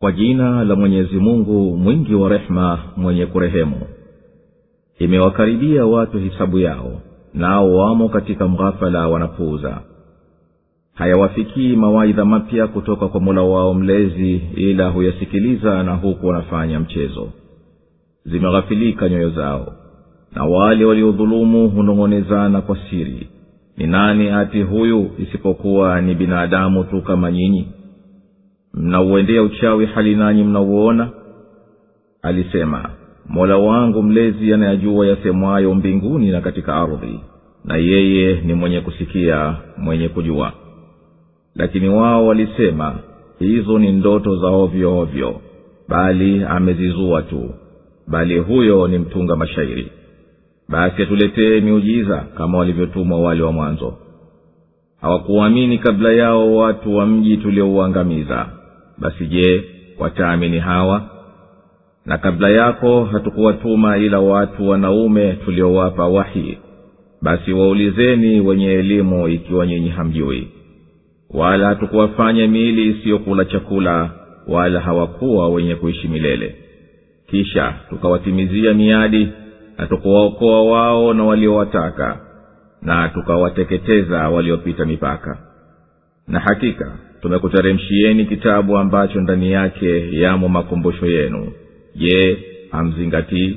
kwa jina la mwenyezi mungu mwingi wa rehema mwenye kurehemu imewakaribia watu hisabu yao nao wamo katika mghafala wanapuuza hayawafikii mawaidha mapya kutoka kwa mola wao mlezi ila huyasikiliza na huku wanafanya mchezo zimeghafilika nyoyo zao na wale waliodhulumu hunong'onezana kwa siri ni nani ati huyu isipokuwa ni binadamu tu kama nyinyi mnauendea uchawi hali nanyi mnauona alisema mola wangu mlezi anayajua yasemwayo mbinguni na katika ardhi na yeye ni mwenye kusikia mwenye kujua lakini wao walisema hizo ni ndoto za ovyo ovyo bali amezizua tu bali huyo ni mtunga mashairi basi atuletee miujiza kama walivyotumwa wale wa mwanzo hawakuamini kabla yao watu wa mji tuliouangamiza basi je wataamini hawa na kabla yako hatukuwatuma ila watu wanaume tuliowapa wahi basi waulizeni wenye elimu ikiwa nyinyi hamjui wala hatukuwafanya miili isiyokula chakula wala hawakuwa wenye kuishi milele kisha tukawatimizia miadi na tukuwaokoa wao na waliowataka na tukawateketeza waliopita mipaka na hakika tumekuteremshieni kitabu ambacho ndani yake yamo makumbusho yenu je hamzingatii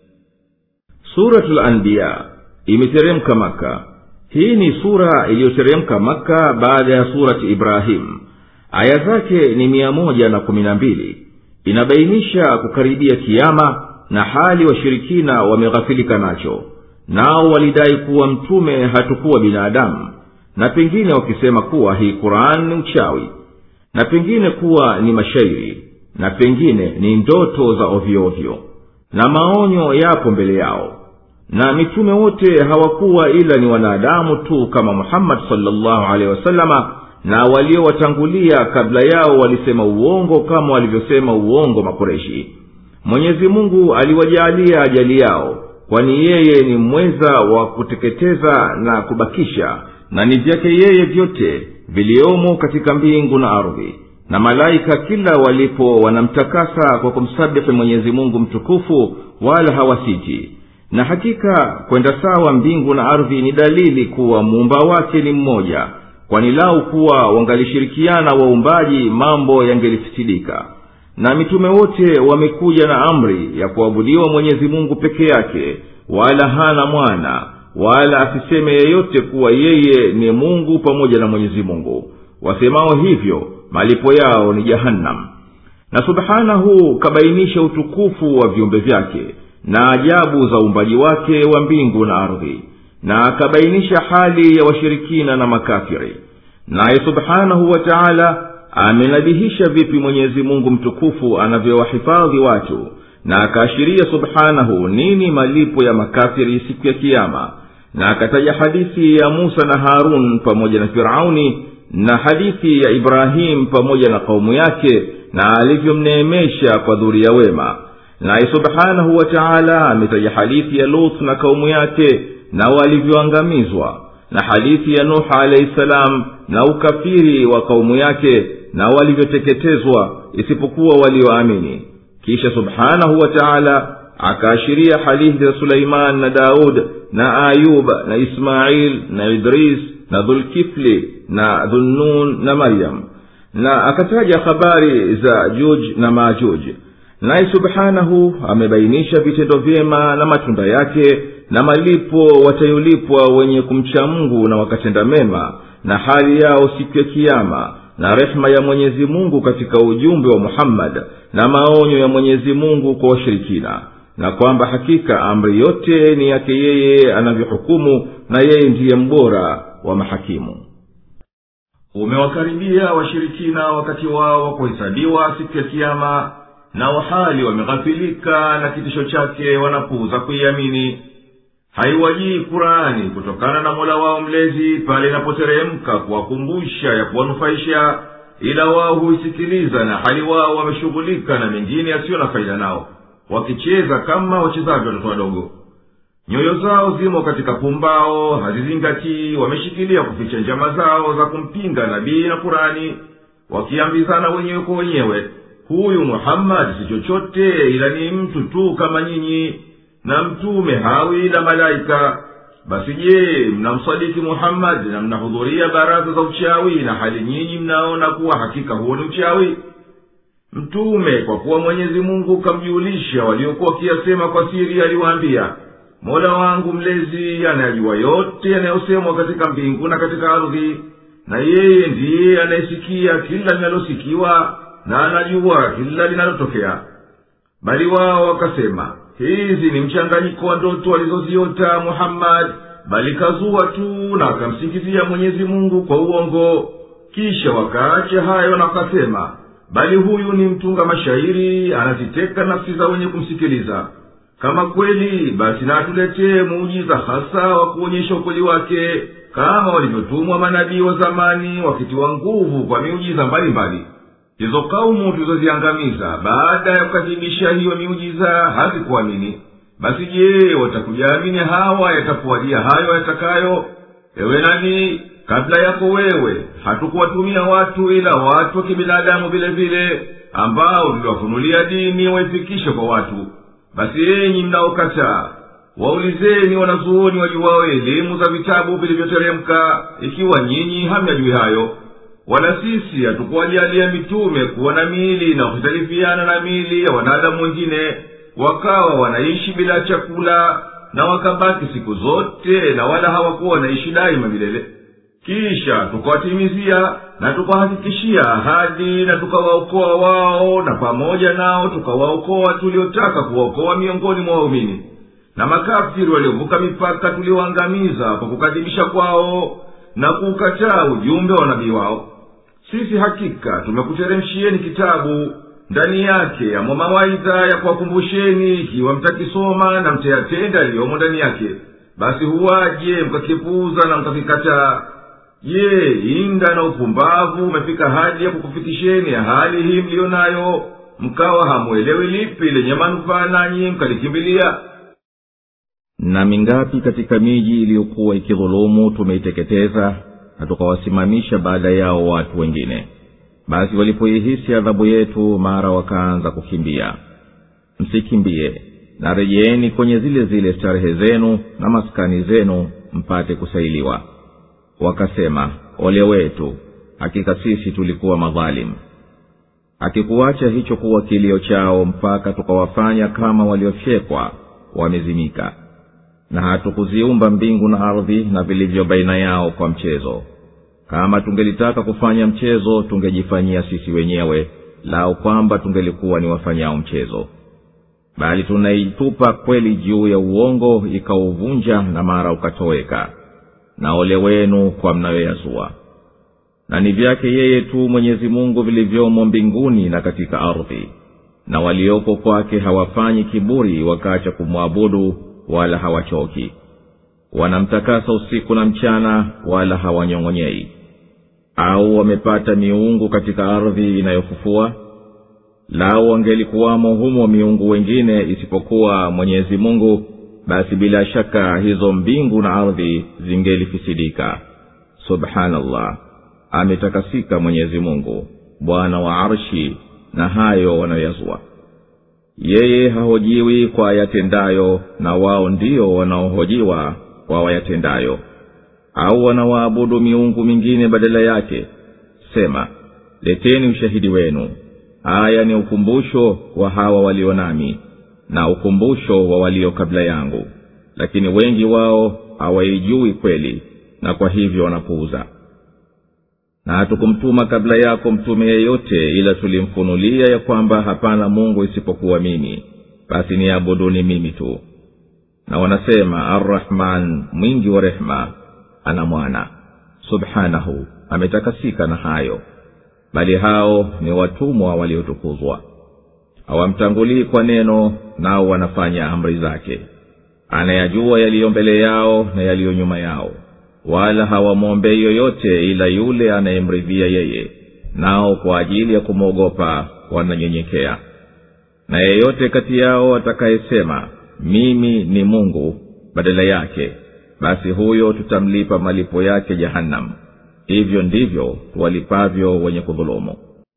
suratul anbiya imeteremka maka hii ni sura iliyoteremka maka baada ya surati ibrahim aya zake ni mia moja na kumi na mbili inabainisha kukaribia kiama na hali washirikina wameghafilika nacho nao walidai kuwa mtume hatukuwa binadamu na pengine wakisema kuwa hii quran ni uchawi na pengine kuwa ni mashairi na pengine ni ndoto za ovyoovyo na maonyo yapo mbele yao na mitume wote hawakuwa ila ni wanadamu tu kama muhammadi salllahu alehi wasalama na waliowatangulia kabla yao walisema uongo kama walivyosema uongo makureshi mwenyezi mungu aliwajaalia ajali yao kwani yeye ni mweza wa kuteketeza na kubakisha na ni vyake yeye vyote viliomo katika mbingu na ardhi na malaika kila walipo wanamtakasa kwa kumsabihi mwenyezi mungu mtukufu wala hawasiti na hakika kwenda sawa mbingu na ardhi ni dalili kuwa muumba wake ni mmoja kwani lau kuwa wangalishirikiana waumbaji mambo yangelifisidika na mitume wote wamekuja na amri ya kuabudiwa mwenyezi mungu peke yake wala hana mwana wala asiseme yeyote kuwa yeye ni mungu pamoja na mwenyezi mungu wasemao hivyo malipo yao ni jahannam na subhanahu kabainisha utukufu wa viumbe vyake na ajabu za uumbaji wake wa mbingu na ardhi na akabainisha hali ya washirikina na makafiri naye subhanahu wa taala amenabihisha vipi mwenyezi mungu mtukufu anavyowahifadhi watu na akaashiria subhanahu nini malipo ya makafiri siku ya kiama na akataja hadithi ya musa na harun pamoja na firauni na hadithi ya ibrahimu pamoja na kaumu yake na alivyomneemesha kwa dhuria wema naye subhanahu wa taala ametaja hadithi ya lut na kaumu yake na walivyoangamizwa na hadithi ya nuh alahi salam na ukafiri wa kaumu yake na walivyoteketezwa isipokuwa walioamini kisha subhanahu wa taala akaashiria hadithi za suleiman na daud na ayub na ismail na idris na dhulkifli na dhunnun na maryam na akataja habari za juj na majuj naye subhanahu amebainisha vitendo vyema na matunda yake na malipo watayolipwa wenye kumcha mungu na wakatenda mema na hali yao siku ya kiama na rehema ya mwenyezi mungu katika ujumbe wa muhammad na maonyo ya mwenyezi mungu kwa washirikina na kwamba hakika amri yote ni yake yeye anavyohukumu na yeye ndiye mbora wa mahakimu umewakaribia washirikina wakati wao wa kuhesabiwa siku ya kiama na wahali wameghafilika na kitisho chake wanapuuza kuiamini haiwajii kurani kutokana na mola wao mlezi pale inapoteremka kuwakumbusha ya kuwanufaisha ila wao huisikiliza na hali wao wameshughulika na mengine yasiyo na faida nao wakicheza kama wachezavyo watoto wadogo nyoyo zao zimo katika pumbao hazizingatii wameshikilia kuficha njama zao za kumpinga nabii na kurani wakiambizana wenyewe kwa wenyewe huyu muhammadi si chochote ila ni mtu tu kama nyinyi na mtume hawi ila malaika basi je mnamsadiki muhammadi na mnahudhuria baraza za uchawi na hali nyinyi mnaona kuwa hakika huo ni uchawi mtume kwa kuwa mwenyezi mungu kamjulisha waliokuwa wakiyasema kwa siri aliwaambia mola wangu mlezi anayajua yote yanayosemwa katika mbingu na katika ardhi na yeye ndiye anayesikia kila linalosikiwa na anajua kila linalotokea bali wao wakasema hizi ni mchanganyiko wa ndoto alizoziota muhammadi bali kazua tu na akamsingizia mwenyezi mungu kwa uongo kisha wakaacha hayo na wakasema bali huyu ni mtunga mashairi anaziteka nafsi za wenye kumsikiliza kama kweli basi na atuletee muujiza hasa wa kuonyesha ukweli wake kama walivyotumwa manabii wa zamani wakitiwa nguvu kwa miujiza mbalimbali hizo kaumu tulizoziangamiza baada ya kukadhibisha hiyo miujiza hazikuamini basi je watakujaamini hawa yatakuwajia hayo yatakayo ewe nani kabla yako wewe hatukuwatumia watu ila watu wa kibinadamu vile vile ambao tuliwafunulia dini waifikishe kwa watu basi enyi mnaokataa waulizeni wanazuoni wajuwao elimu za vitabu vilivyoteremka ikiwa nyinyi hamyajui hayo wala sisi hatukuwajalia mitume kuwa na miili na kuhitalifiana na miili ya wanadamu wengine wakawa wanaishi bila chakula na wakabaki siku zote na wala hawakuwa wanaishi daima milele kisha tukawatimizia na tukawahakikishia ahadi na tukawaokoa wao na pamoja nao tukawaokoa tuliotaka kuwaokoa miongoni mwa waumini na makafiri waliovuka mipaka tulioangamiza kwa kukadhibisha kwao na kuukataa ujumbe wa nabii wao sisi hakika tumekuteremshieni kitabu ndani yake yamo mawaidha ya kuwakumbusheni ikiwa mtakisoma na mtayatenda yaliyomo ndani yake basi huwaje mkakipuuza na mkakikataa je inda na upumbavu umefika hadi ya kukufikisheni hali hii mliyo nayo mkawa hamwelewi lipi lenye manufaa nanyi mkalikimbilia na mingapi katika miji iliyokuwa ikidhulumu tumeiteketeza na tukawasimamisha baada yao watu wengine basi walipoihisi adhabu yetu mara wakaanza kukimbia msikimbie na rejeeni kwenye zile zile starehe zenu na maskani zenu mpate kusailiwa wakasema ole wetu hakika sisi tulikuwa madhalimu akikuacha hicho kuwa kilio chao mpaka tukawafanya kama waliofyekwa wamezimika na hatukuziumba mbingu na ardhi na vilivyo baina yao kwa mchezo kama tungelitaka kufanya mchezo tungejifanyia sisi wenyewe lao kwamba tungelikuwa ni wafanyao mchezo bali tunaitupa kweli juu ya uongo ikauvunja na mara ukatoweka na ole wenu kwa mnayoyazua na ni vyake yeye tu mwenyezi mungu vilivyomo mbinguni na katika ardhi na walioko kwake hawafanyi kiburi wakaacha kumwabudu wala hawachoki wanamtakasa usiku na mchana wala hawanyong'onyei au wamepata miungu katika ardhi inayofufua lao wangelikuwamo humo miungu wengine isipokuwa mwenyezi mungu basi bila shaka hizo mbingu na ardhi zingelifisidika subhanallah ametakasika mwenyezi mungu bwana wa arshi na hayo wanayoyazua yeye hahojiwi kwa yatendayo na wao ndio wanaohojiwa kwa wayatendayo au wanawaabudu miungu mingine badala yake sema leteni ushahidi wenu haya ni ukumbusho wa hawa walio nami na ukumbusho wa walio kabla yangu lakini wengi wao hawaijui kweli na kwa hivyo wanapuuza na hatukumtuma kabla yako mtume yeyote ila tulimfunulia ya kwamba hapana mungu isipokuwa mimi basi niabuduni mimi tu na wanasema arrahman mwingi wa rehema ana mwana subhanahu ametakasika na hayo bali hao ni watumwa waliotukuzwa hawamtangulii kwa neno nao wanafanya amri zake anayajua yaliyo mbele yao na yaliyo nyuma yao wala hawamwombei yoyote ila yule anayemridhia yeye nao kwa ajili ya kumwogopa wananyenyekea na yeyote kati yao atakayesema mimi ni mungu badala yake basi huyo tutamlipa malipo yake jahannam hivyo ndivyo tuwalipavyo wenye kudhulumu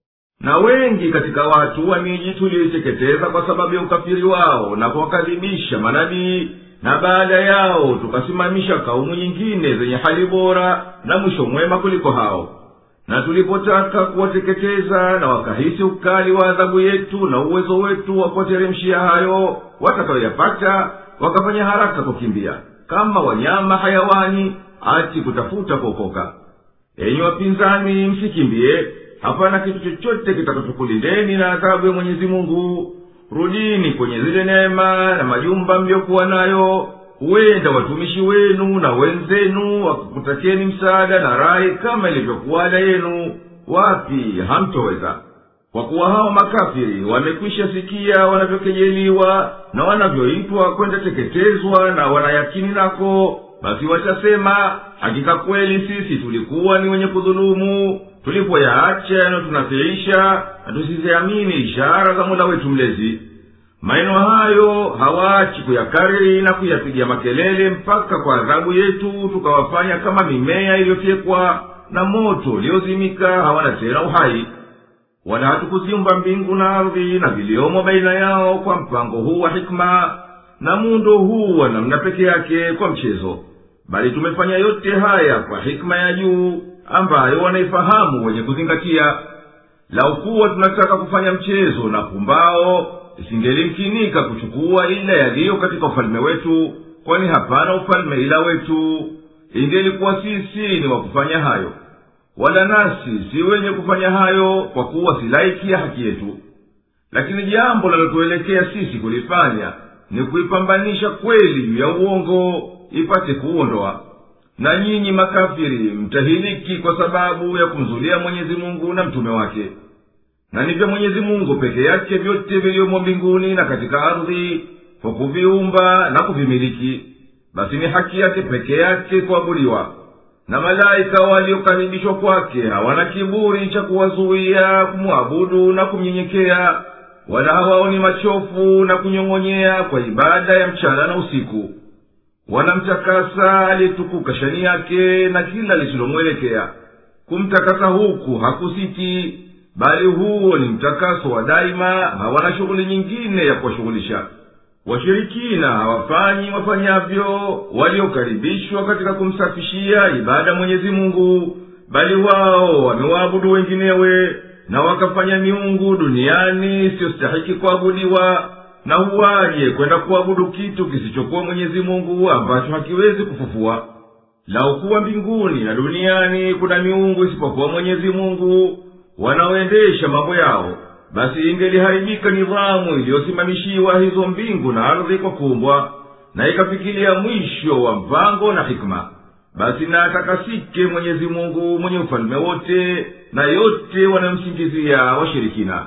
na wengi katika watu wa miji tuliyoiteketeza kwa sababu ya ukafiri wao na kuwakadhibisha manabii na baada yao tukasimamisha kaumu nyingine zenye hali bora na mwisho mwema kuliko hao na tulipotaka kuwateketeza na wakahisi ukali wa adhabu yetu na uwezo wetu wa kuwateremshia hayo watakayoyapata wakafanya haraka kukimbia kama wanyama hayawani ati kutafuta kuokoka enyi wapinzani msikimbie hapana kitu chochote kitakachokulindeni na adhabu ya mwenyezi mungu rudini kwenye zile neema na majumba mliyokuwa nayo huenda watumishi wenu na wenzenu wakikutakeni msaada na rai kama ilivyokuwa ada yenu wapi hamtoweza kwa kuwa hao makafiri wamekwisha sikia wanavyokejeliwa na wanavyoitwa kwenda teketezwa na wanayakini nako basi watasema hakika kweli sisi tulikuwa ni wenye kudhulumu tulipoyaacha yanayotunafiisha na tusiziamini ishara za mola wetu mlezi maneno hayo hawaachi kuyakariri na kuyapiga makelele mpaka kwa adhabu yetu tukawafanya kama mimea iliyofyekwa na moto uliozimika hawana tena uhai wala hatukuziumba mbingu na ardhi na viliomo baina yao kwa mpango huu wa hikma na muundo huu wa namna peke yake kwa mchezo bali tumefanya yote haya kwa hikma ya juu ambayo wanaifahamu wenye kuzingatia lau kuwa tunataka kufanya mchezo na pumbao isingelimkinika kuchukua ila yaliyo katika ufalme wetu kwani hapana ufalme ila wetu ingelikuwa sisi ni wa kufanya hayo wala nasi si wenye kufanya hayo kwa kuwa si laiki ya haki yetu lakini jambo linalotuelekea sisi kulifanya ni kuipambanisha kweli juu ya uongo ipate kuondoa na nyinyi makafiri mtahiliki kwa sababu ya kumzulia mwenyezi mungu na mtume wake na ni vya mwenyezi mungu peke yake vyote vilivyomo mbinguni na katika ardhi kwa kuviumba na kuvimiliki basi ni haki yake peke yake kuabudiwa na malaika waliokaribishwa kwake hawana kiburi cha kuwazuia kumwabudu na kumnyenyekea wala hawaoni machofu na kunyong'onyea kwa ibada ya mchana na usiku wanamtakasa aliyetukuka shani yake na kila lisilomwelekea kumtakasa huku hakusiti bali huo ni mtakaso wa daima hawana shughuli nyingine ya kuwashughulisha washirikina hawafanyi wafanyavyo waliokaribishwa katika kumsafishia ibada mwenyezi mungu bali wao wamewaabudu wenginewe na wakafanya miungu duniani isiyostahiki kuabudiwa na huwaje kwenda kuabudu kitu kisichokuwa mwenyezi mungu ambacho hakiwezi kufufua lau kuwa mbinguni na duniani kuna miungu isipokuwa mwenyezi mungu wanaoendesha mambo yao basi ingeliharibika nidhamu iliyosimamishiwa hizo mbingu na ardhi kwa kumbwa na ikafikilia mwisho wa mpango na hikma basi na atakasike mwenyezi mungu mwenye ufalme wote na yote wanamsingizia washirikina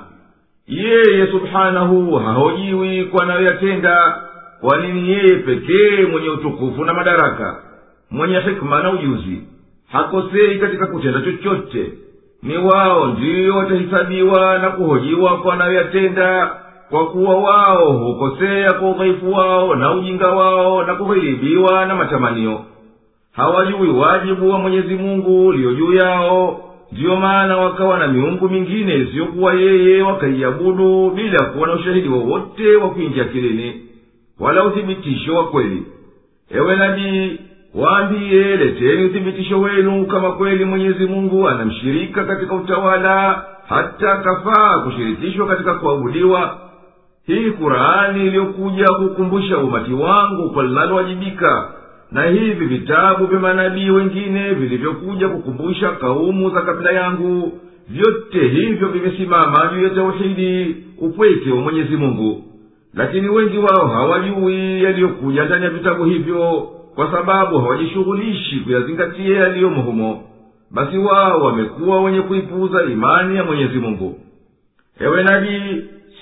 yeye subhanahu hahojiwi kwa anayoyatenda kwani ni yeye pekee mwenye utukufu na madaraka mwenye hikma na ujuzi hakosei katika kutenda chochote ni wao ndiyo watahisabiwa na kuhojiwa kwa wanayoyatenda kwa kuwa wao hukosea kwa udhaifu wao na ujinga wao na kughilibiwa na matamanio hawajui wajibu wa mwenyezi mungu uliyo juu yao ndiyo maana wakawa na miungu mingine isiyokuwa yeye wakaiabudu bila kuwa na ushahidi wowote wa kuingia kilini wala uthibitisho wa kweli ewe nabii waambiye leteni uthibitisho wenu kama kweli mwenyezi mungu anamshirika katika utawala hata akafaa kushirikishwa katika kuabudiwa hii kurani iliyokuja kukumbusha umati wangu kwa linalowajibika na hivi vitabu vya manabii wengine vilivyokuja kukumbusha kaumu za kabila yangu vyote hivyo vimesimama juu ya tauhidi upweke wa mwenyezi mungu lakini wengi wao hawajui yaliyokuja ndani ya vitabu hivyo kwa sababu hawajishughulishi kuyazingatia yaliyomo humo basi wao wamekuwa wenye kuipuuza imani ya mwenyezi mungu ewe nabii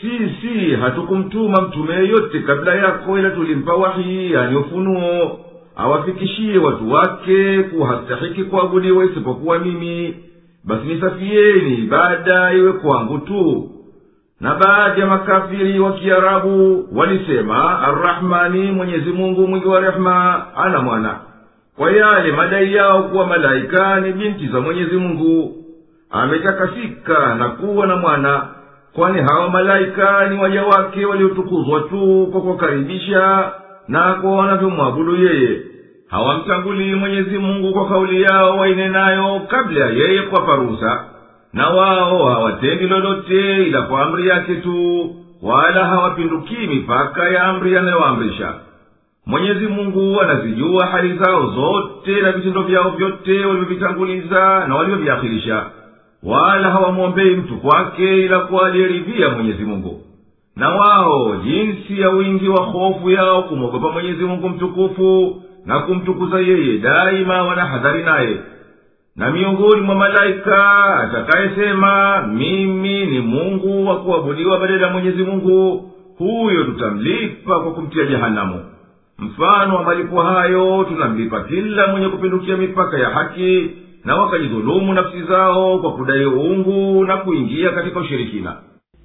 sisi hatukumtuma mtume yeyote kabla yako ila tulimpa wahi yani ufunuo awafikishie watu wake kuwa hastahiki kuabudiwa isipokuwa mimi basi nisafieni ibada iwe kwangu tu na baadhi ya makafiri wa kiarabu walisema arrahmani mwenyezi mungu mwingi wa rehema ana mwana kwa yale madai yao kuwa malaika ni binti za mwenyezi mungu ametakasika na kuwa na mwana kwani hawa malaika ni waja wake waliotukuzwa tu kwa kuwakaribisha na kwa wanavyomwabudu yeye hawamtangulii mwenyezi mungu kwa kauli yao wainenayo kabla ya yeye kuwapa ruhusa na wao hawatendi lolote ila kwa amri yake tu wala hawapindukii mipaka ya amri anayoamrisha mwenyezi mungu anazijua hali zao zote na vitendo vyao vyote walivyovitanguliza na walivyoviakhirisha wala hawamwombei mtu kwake ila kwa aliyeridhia mwenyezi mungu na wao jinsi ya wingi wa hofu yao kumwogopa mwenyezi mungu mtukufu na kumtukuza yeye daima wanahadhari naye na miongoni mwa malaika atakayesema mimi ni mungu wa kuabudiwa badala ya mwenyezi mungu huyo tutamlipa kwa kumtia jehanamu mfano wa malipo hayo tunamlipa kila mwenye kupindukia mipaka ya haki na wakajidhulumu nafsi zao kwa kudai uungu na kuingia katika ushirikina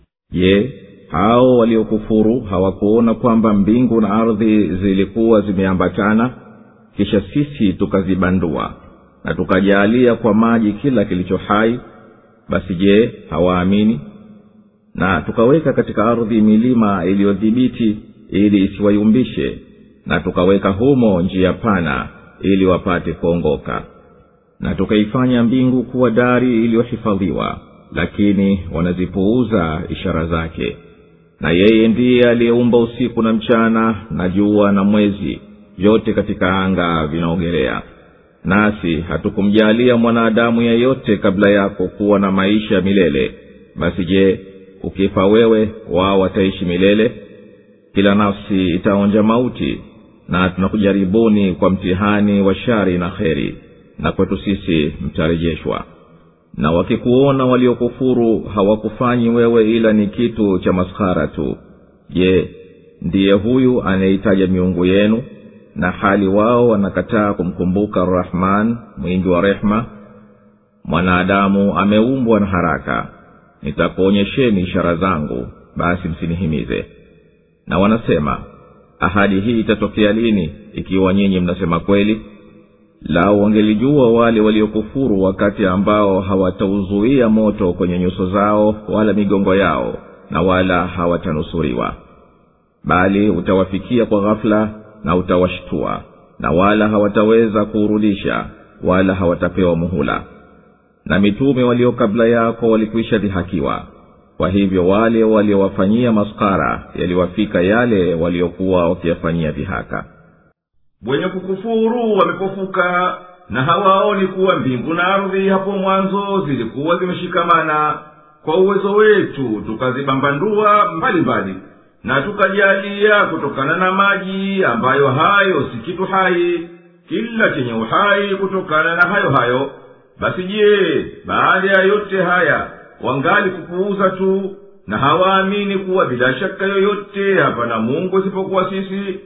je hao waliokufuru hawakuona kwamba mbingu na ardhi zilikuwa zimeambatana kisha sisi tukazibandua na tukajaalia kwa maji kila kilicho hai basi je hawaamini na tukaweka katika ardhi milima iliyodhibiti ili isiwayumbishe na tukaweka humo njia pana ili wapate kuongoka na tukaifanya mbingu kuwa dari iliyohifadhiwa lakini wanazipuuza ishara zake na yeye ndiye aliyeumba usiku na mchana na jua na mwezi vyote katika anga vinaogelea nasi hatukumjaalia mwanadamu yeyote kabla yako kuwa na maisha milele basi je ukifa wewe wao wataishi milele kila nafsi itaonja mauti na tunakujaribuni kwa mtihani wa shari na kheri na kwetu sisi mtarejeshwa na wakikuona waliokufuru hawakufanyi wewe ila ni kitu cha maskhara tu je ndiye huyu anayeitaja miungu yenu na hali wao wanakataa kumkumbuka rahman mwingi wa rehema mwanadamu ameumbwa na haraka nitakuonyesheni ishara zangu basi msinihimize na wanasema ahadi hii itatokea lini ikiwa nyinyi mnasema kweli lau wangelijua wale waliokufuru wakati ambao hawatauzuia moto kwenye nyuso zao wala migongo yao na wala hawatanusuriwa bali utawafikia kwa ghafula na utawashtua na wala hawataweza kuurudisha wala hawatapewa muhula na mitume walio kabla yako walikwisha dhihakiwa kwa hivyo wale waliowafanyia maskara yaliwafika yale waliokuwa wakiyafanyia dhihaka wenye kukufuru wamepofuka na hawaoni kuwa mbingu na ardhi hapo mwanzo zilikuwa zimeshikamana kwa uwezo wetu tukazibambandua mbalimbali na tukajalia kutokana na maji ambayo hayo si kitu hai kila chenye uhai kutokana na hayo hayo basi je baada ya yote haya wangali kupuuza tu na hawaamini kuwa bila shaka yoyote hapana mungu isipokuwa sisi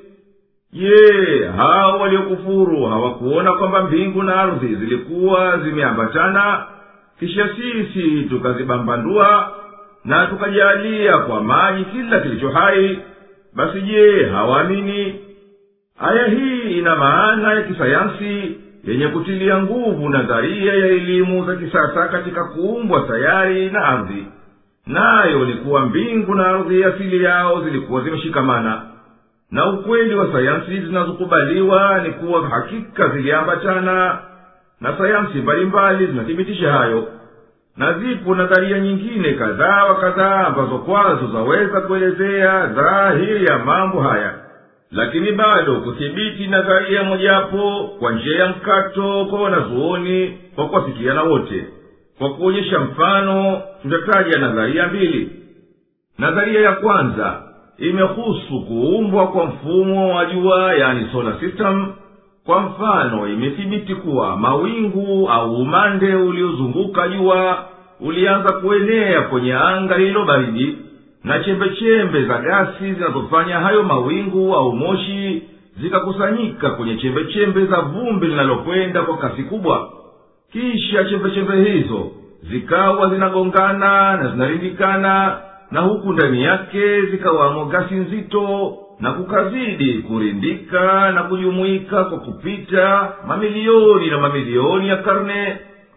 je hao waliokufuru hawakuona kwamba mbingu na ardhi zilikuwa zimeambatana kisha sisi tukazibambandua na tukajalia kwa maji kila kilicho hai basi je hawaamini aya hii ina maana ya kisayansi yenye kutilia nguvu nadharia ya elimu za kisasa katika kuumbwa sayari na ardhi nayo ni kuwa mbingu na ardhi asili yao zilikuwa zimeshikamana na ukweli wa sayansi zinazokubaliwa ni kuwa hakika ziliambatana na sayansi mbalimbali zinathibitisha hayo na zipo nadharia nyingine kadhaa wa kadhaa ambazo kwazo zaweza kuelezea dhahiri ya mambo haya lakini bado kuthibiti nadharia mojapo kwa njia ya mkato kwa wanazuoni kwa kuwafikiana wote kwa kuonyesha mfano tutataja nadharia mbili nadharia ya kwanza imehusu kuumbwa kwa mfumo wa jua yani solar system kwa mfano imethibiti kuwa mawingu au umande uliozunguka jua ulianza kuenea kwenye anga lililo baridi na chembechembe za gasi zinazofanya hayo mawingu au moshi zikakusanyika kwenye chembechembe za vumbi linalokwenda kwa kasi kubwa kisha chembechembe hizo zikawa zinagongana na zinarindikana na huku ndani yake zikawamo gasi nzito na kukazidi kurindika na kujumuika kwa kupita mamilioni na mamilioni ya karne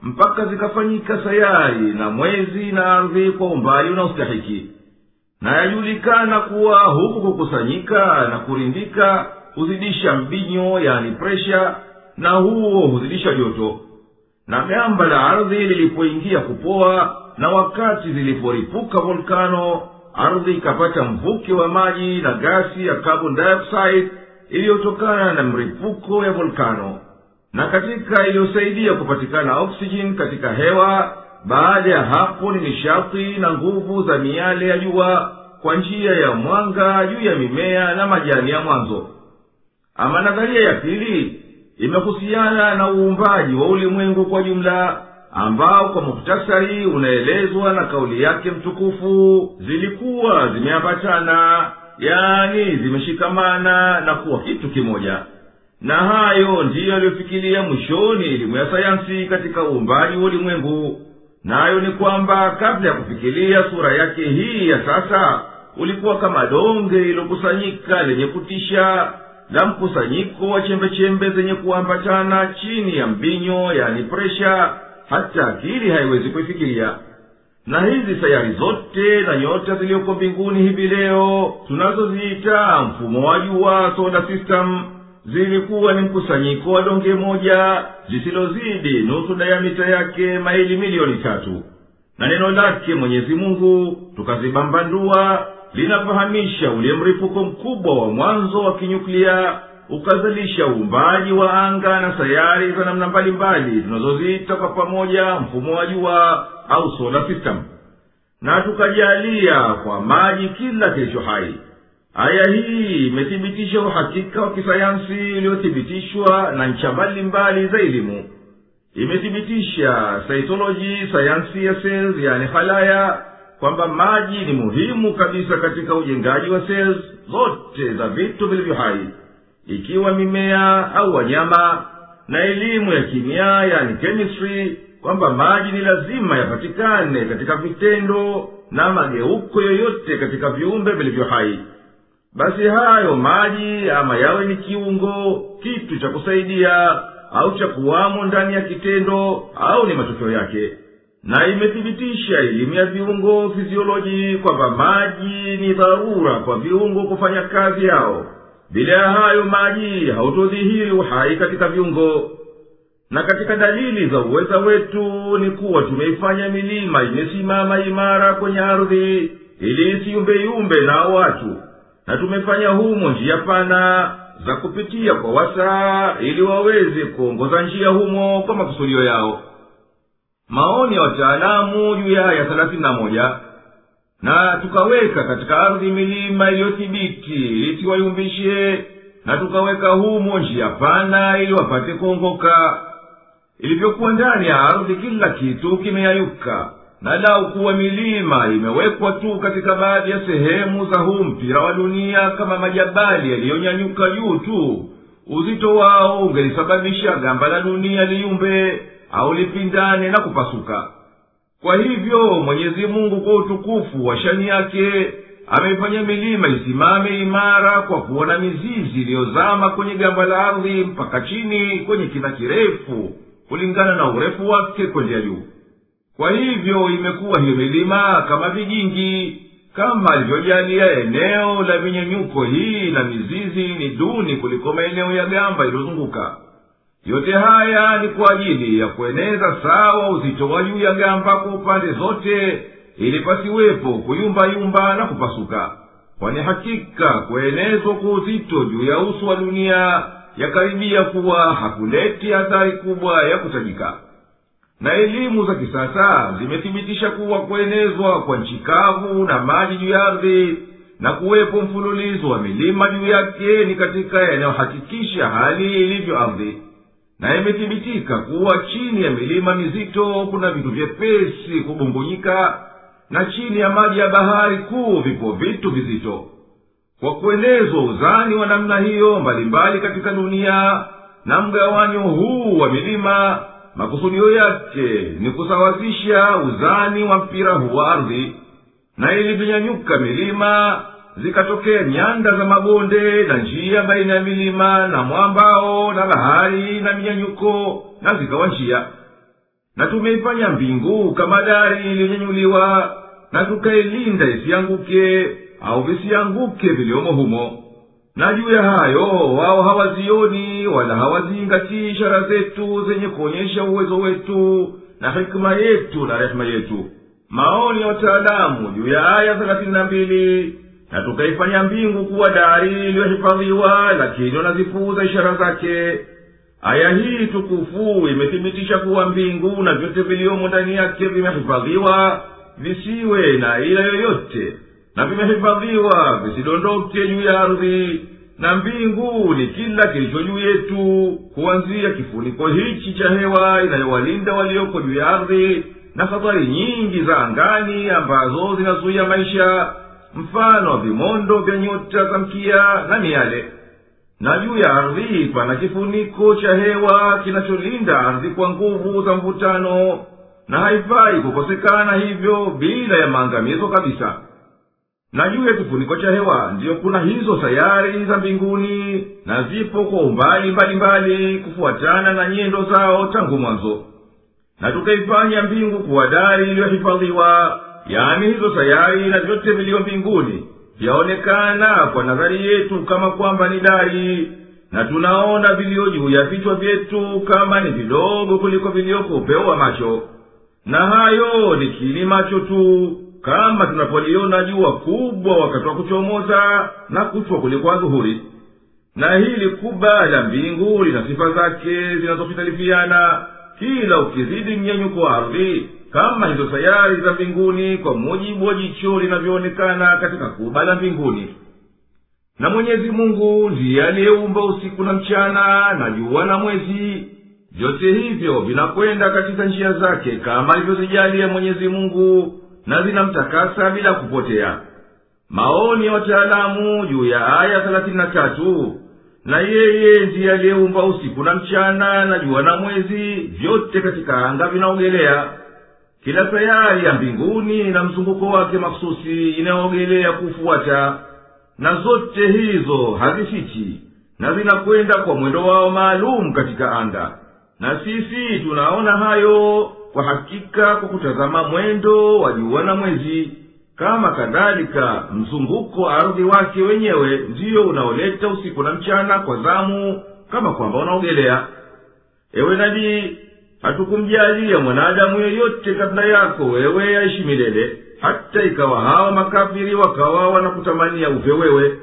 mpaka zikafanyika sayari na mwezi na ardhi kwa umbali unaostahiki na yajulikana kuwa huku kukusanyika na kurindika huzidisha mbinyo yani presha na huo huzidisha joto na gamba la ardhi lilipoingia kupoa na wakati ziliporipuka volkano ardhi ikapata mvuke wa maji na gasi ya carbon dioxide iliyotokana na mripuko ya volkano na katika iliyosaidia kupatikana oksijeni katika hewa baada ya hapo ni nishati na nguvu za miale ya jua kwa njia ya mwanga juu ya mimea na majani ya mwanzo ama nadharia ya pili imehusiana na uumbaji wa ulimwengu kwa jumla ambao kwa muhtasari unaelezwa na kauli yake mtukufu zilikuwa zimeambatana yani zimeshikamana na kuwa kitu kimoja na hayo ndiyo yaliyofikiria mwishoni elimu ya sayansi katika uumbaji wa ulimwengu nayo ni kwamba kabla ya kufikiria sura yake hii ya sasa ulikuwa kama donge lilokusanyika lenye kutisha la mkusanyiko wa chembechembe zenye kuambatana chini ya mbinyo yani presha hata akili haiwezi kuifikiria na hizi sayari zote na nyota ziliyoko mbinguni hivi leo tunazoziita mfumo wa jua solar system zilikuwa ni mkusanyiko wa donge moja lisilozidi nusu dayamita yake maili milioni tatu na neno lake mwenyezi mungu tukazibambandua linafahamisha ule mripuko mkubwa wa mwanzo wa kinyuklia ukazalisha uumbaji wa anga na sayari za namna mbalimbali tunazoziita kwa pamoja mfumo wa jua au solar system na tukajalia kwa maji kila kilicho hai aya hii imethibitisha uhakika wa kisayansi uliothibitishwa na ncha mbalimbali za elimu imethibitisha saitoloji sayansi ya cells yani halaya kwamba maji ni muhimu kabisa katika ujengaji wa cells zote za vitu vilivyo hai ikiwa mimea au wanyama na elimu ya kimia yani chemistry kwamba maji ni lazima yapatikane katika vitendo na mageuko yoyote katika viumbe vilivyo hai basi hayo maji ama yawe ni kiungo kitu cha kusaidia au cha kuwamo ndani ya kitendo au ni matokeo yake na imethibitisha elimu ya viungo fizioloji kwamba maji ni dharura kwa viungo kufanya kazi yao bila ya hayo maji hautodhihiri uhai katika viungo na katika dalili za uweza wetu ni kuwa tumeifanya milima imesimama imara kwenye ardhi ili isiyumbeyumbe na watu na tumefanya humo njia pana za kupitia kwa wasaa ili waweze kuongoza njia humo kwa makusudio yao maoni ya wataalamu juu ya aya thelathini na moja na tukaweka katika ardhi milima iliyothibiti ili siwayumbishe na tukaweka humo njia pana ili wapate kuongoka ilivyokuwa ndani ya ardhi kila kitu kimeyayuka na lau kuwa milima imewekwa tu katika baadhi ya sehemu za huu mpira wa dunia kama majabali yaliyonyanyuka juu tu uzito wao ungelisababisha gamba la dunia liyumbe au lipindane na kupasuka kwa hivyo mwenyezi mungu kwa utukufu wa shani yake ameifanya milima isimame imara kwa kuwa na mizizi iliyozama kwenye gamba la ardhi mpaka chini kwenye kina kirefu kulingana na urefu wake kwendea juu kwa hivyo imekuwa hiyo milima kama vijingi kama alivyojalia eneo la vinyenyuko hii na mizizi ni duni kuliko maeneo ya gamba iliyozunguka yote haya ni kwa ajili ya kueneza sawa uzito wa juu ya gamba kwa upande zote ili pasiwepo kuyumbayumba na kupasuka kwani hakika kuenezwa kwa uzito juu ya uso wa dunia yakaribia kuwa hakuleti athari kubwa ya kutajika na elimu za kisasa zimethibitisha kuwa kuenezwa kwa nchi kavu na maji juu ya ardhi na kuwepo mfululizo wa milima juu yake ni katika yanayohakikisha hali ilivyo ardhi na imethibitika kuwa chini ya milima mizito kuna vitu vyepesi kubungujika na chini ya maji ya bahari kuu vipo vitu vizito kwa kuenezwa uzani wa namna hiyo mbalimbali katika dunia na mgawanyo huu wa milima makusudio yake ni kusawazisha uzani wa mpira huu wa ardhi na ilivyonyanyuka milima zikatokea nyanda za mabonde na njia baina ya milima na mwambao na bahari na minyanyuko na zikawa njia na tumeifanya mbingu kama dari iliyonyenyuliwa na tukailinda isianguke au visianguke viliomo humo na juu ya hayo wao hawazioni wala hawaziingatii ishara zetu zenye kuonyesha uwezo wetu na hikima yetu na rehema yetu maoni ya wataalamu juu ya aya thelathini na mbili na tukaifanya mbingu kuwa dari iliyohifadhiwa lakini wanazipuuza ishara zake aya hii tukufu imethibitisha kuwa mbingu na vyote viliomo ndani yake vimehifadhiwa visiwe na ila yoyote na vimehifadhiwa visidondoke juu ya ardhi na mbingu ni kila kilicho juu yetu kuanzia kifuniko hichi cha hewa inayowalinda walioko juu ya ardhi na hatari nyingi za angani ambazo zinazuia maisha mfano wa vimondo vya nyota za mkia na miale na juu ya ardhi pana kifuniko cha hewa kinacholinda ardhi kwa nguvu za mvutano na haifai kukosekana hivyo bila ya maangamizo kabisa na juu ya kifuniko cha hewa ndiyo kuna hizo sayari za mbinguni na zipo kwa umbali mbalimbali kufuatana na nyendo zao tangu mwanzo na tukaifanya mbingu kuwa dari iliyohifadhiwa yaani hizo sayari na vyote viliyo mbinguni vyaonekana kwa nadhari yetu kama kwamba ni dari na tunaona viliyo juu ya vichwa vyetu kama ni vidogo kuliko viliyoko upeo wa macho na hayo ni kini macho tu kama tunapoliona jua kubwa wakati wa kuchomoza na kuchwa kuliko adhuhuri na hili kuba la mbingu lina sifa zake zinazofitalifiana kila ukizidi mnyenyuko wa ardhi kama hizo sayari za mbinguni kwa mujibu wa jicho linavyoonekana katika kuba la mbinguni na mwenyezi mungu ndiye aliyeumba usiku na mchana na jua na mwezi vyote hivyo vinakwenda katika njia zake kama alivyozijalia mwenyezi mungu na zinamtakasa bila kupotea maoni ya wataalamu juu ya aya thelathini na tatu na yeye ndiye aliyeumba usiku na mchana na jua na mwezi vyote katika anga vinaogelea kila sayari ya mbinguni na mzunguko wake makhususi inayoogelea kufuata na zote hizo hazifichi na zinakwenda kwa mwendo wao maalum katika anga na sisi tunaona hayo kwa hakika kwa kutazama mwendo wa jua na mwezi kama kadhalika mzunguko wa ardhi wake wenyewe ndiyo unaoleta usiku na mchana kwa zamu kama kwamba unaogelea ewe nabii hatukumjalia mwanadamu yeyote kabla yako wewe aishi milele hata ikawa hawa makafiri wakawa wanakutamania uve wewe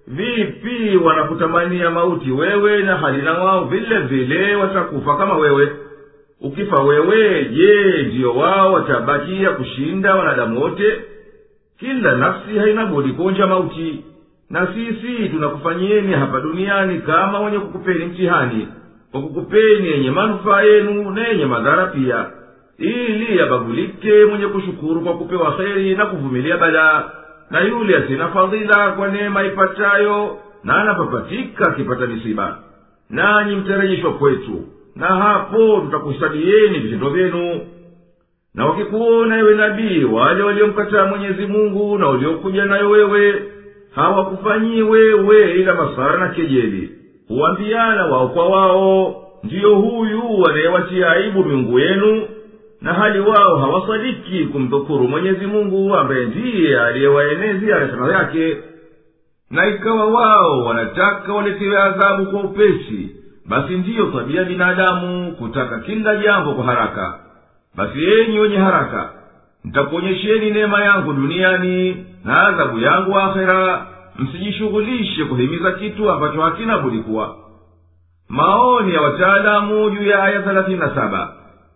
vipi wanakutamania mauti wewe na halina wao vile vile watakufa kama wewe ukifa wewe je ndiyo wao watabakia kushinda wanadamu wote kila nafsi haina budi kuonja mauti na sisi tunakufanyieni hapa duniani kama wenye kukupeni mtihani kwa kukupeni yenye manufaa yenu na yenye madhara pia ili yabagulike mwenye kushukuru kwa kupewa kheri na kuvumilia balaa na yule asina fadhila kwa neema ipatayo na anapapatika akipata misiba nanyi mtarejeshwa kwetu na hapo tutakusadieni vitendo vyenu na wakikuona ewe nabii wale waliomkataa mwenyezi mungu na waliokuja nayo wewe hawakufanyii wewe ila masara na kejeli huambiana wao kwa wao ndiyo huyu anayewatia aibu miungu yenu na hali wao hawasadiki kumdhukuru mwenyezi mungu ambaye ndiye aliyewaenezea rehema yake na ikawa wao wanataka waletewe adhabu kwa upesi basi ndiyo tabia binadamu kutaka kila jambo kwa haraka basi enyi wenye haraka nitakuonyesheni neema yangu duniani na adhabu yangu akhera msijishughulishe kuhimiza kitu ambacho hakina budi kuwa maoni ya wataalamu juu ya aya thelathini na saba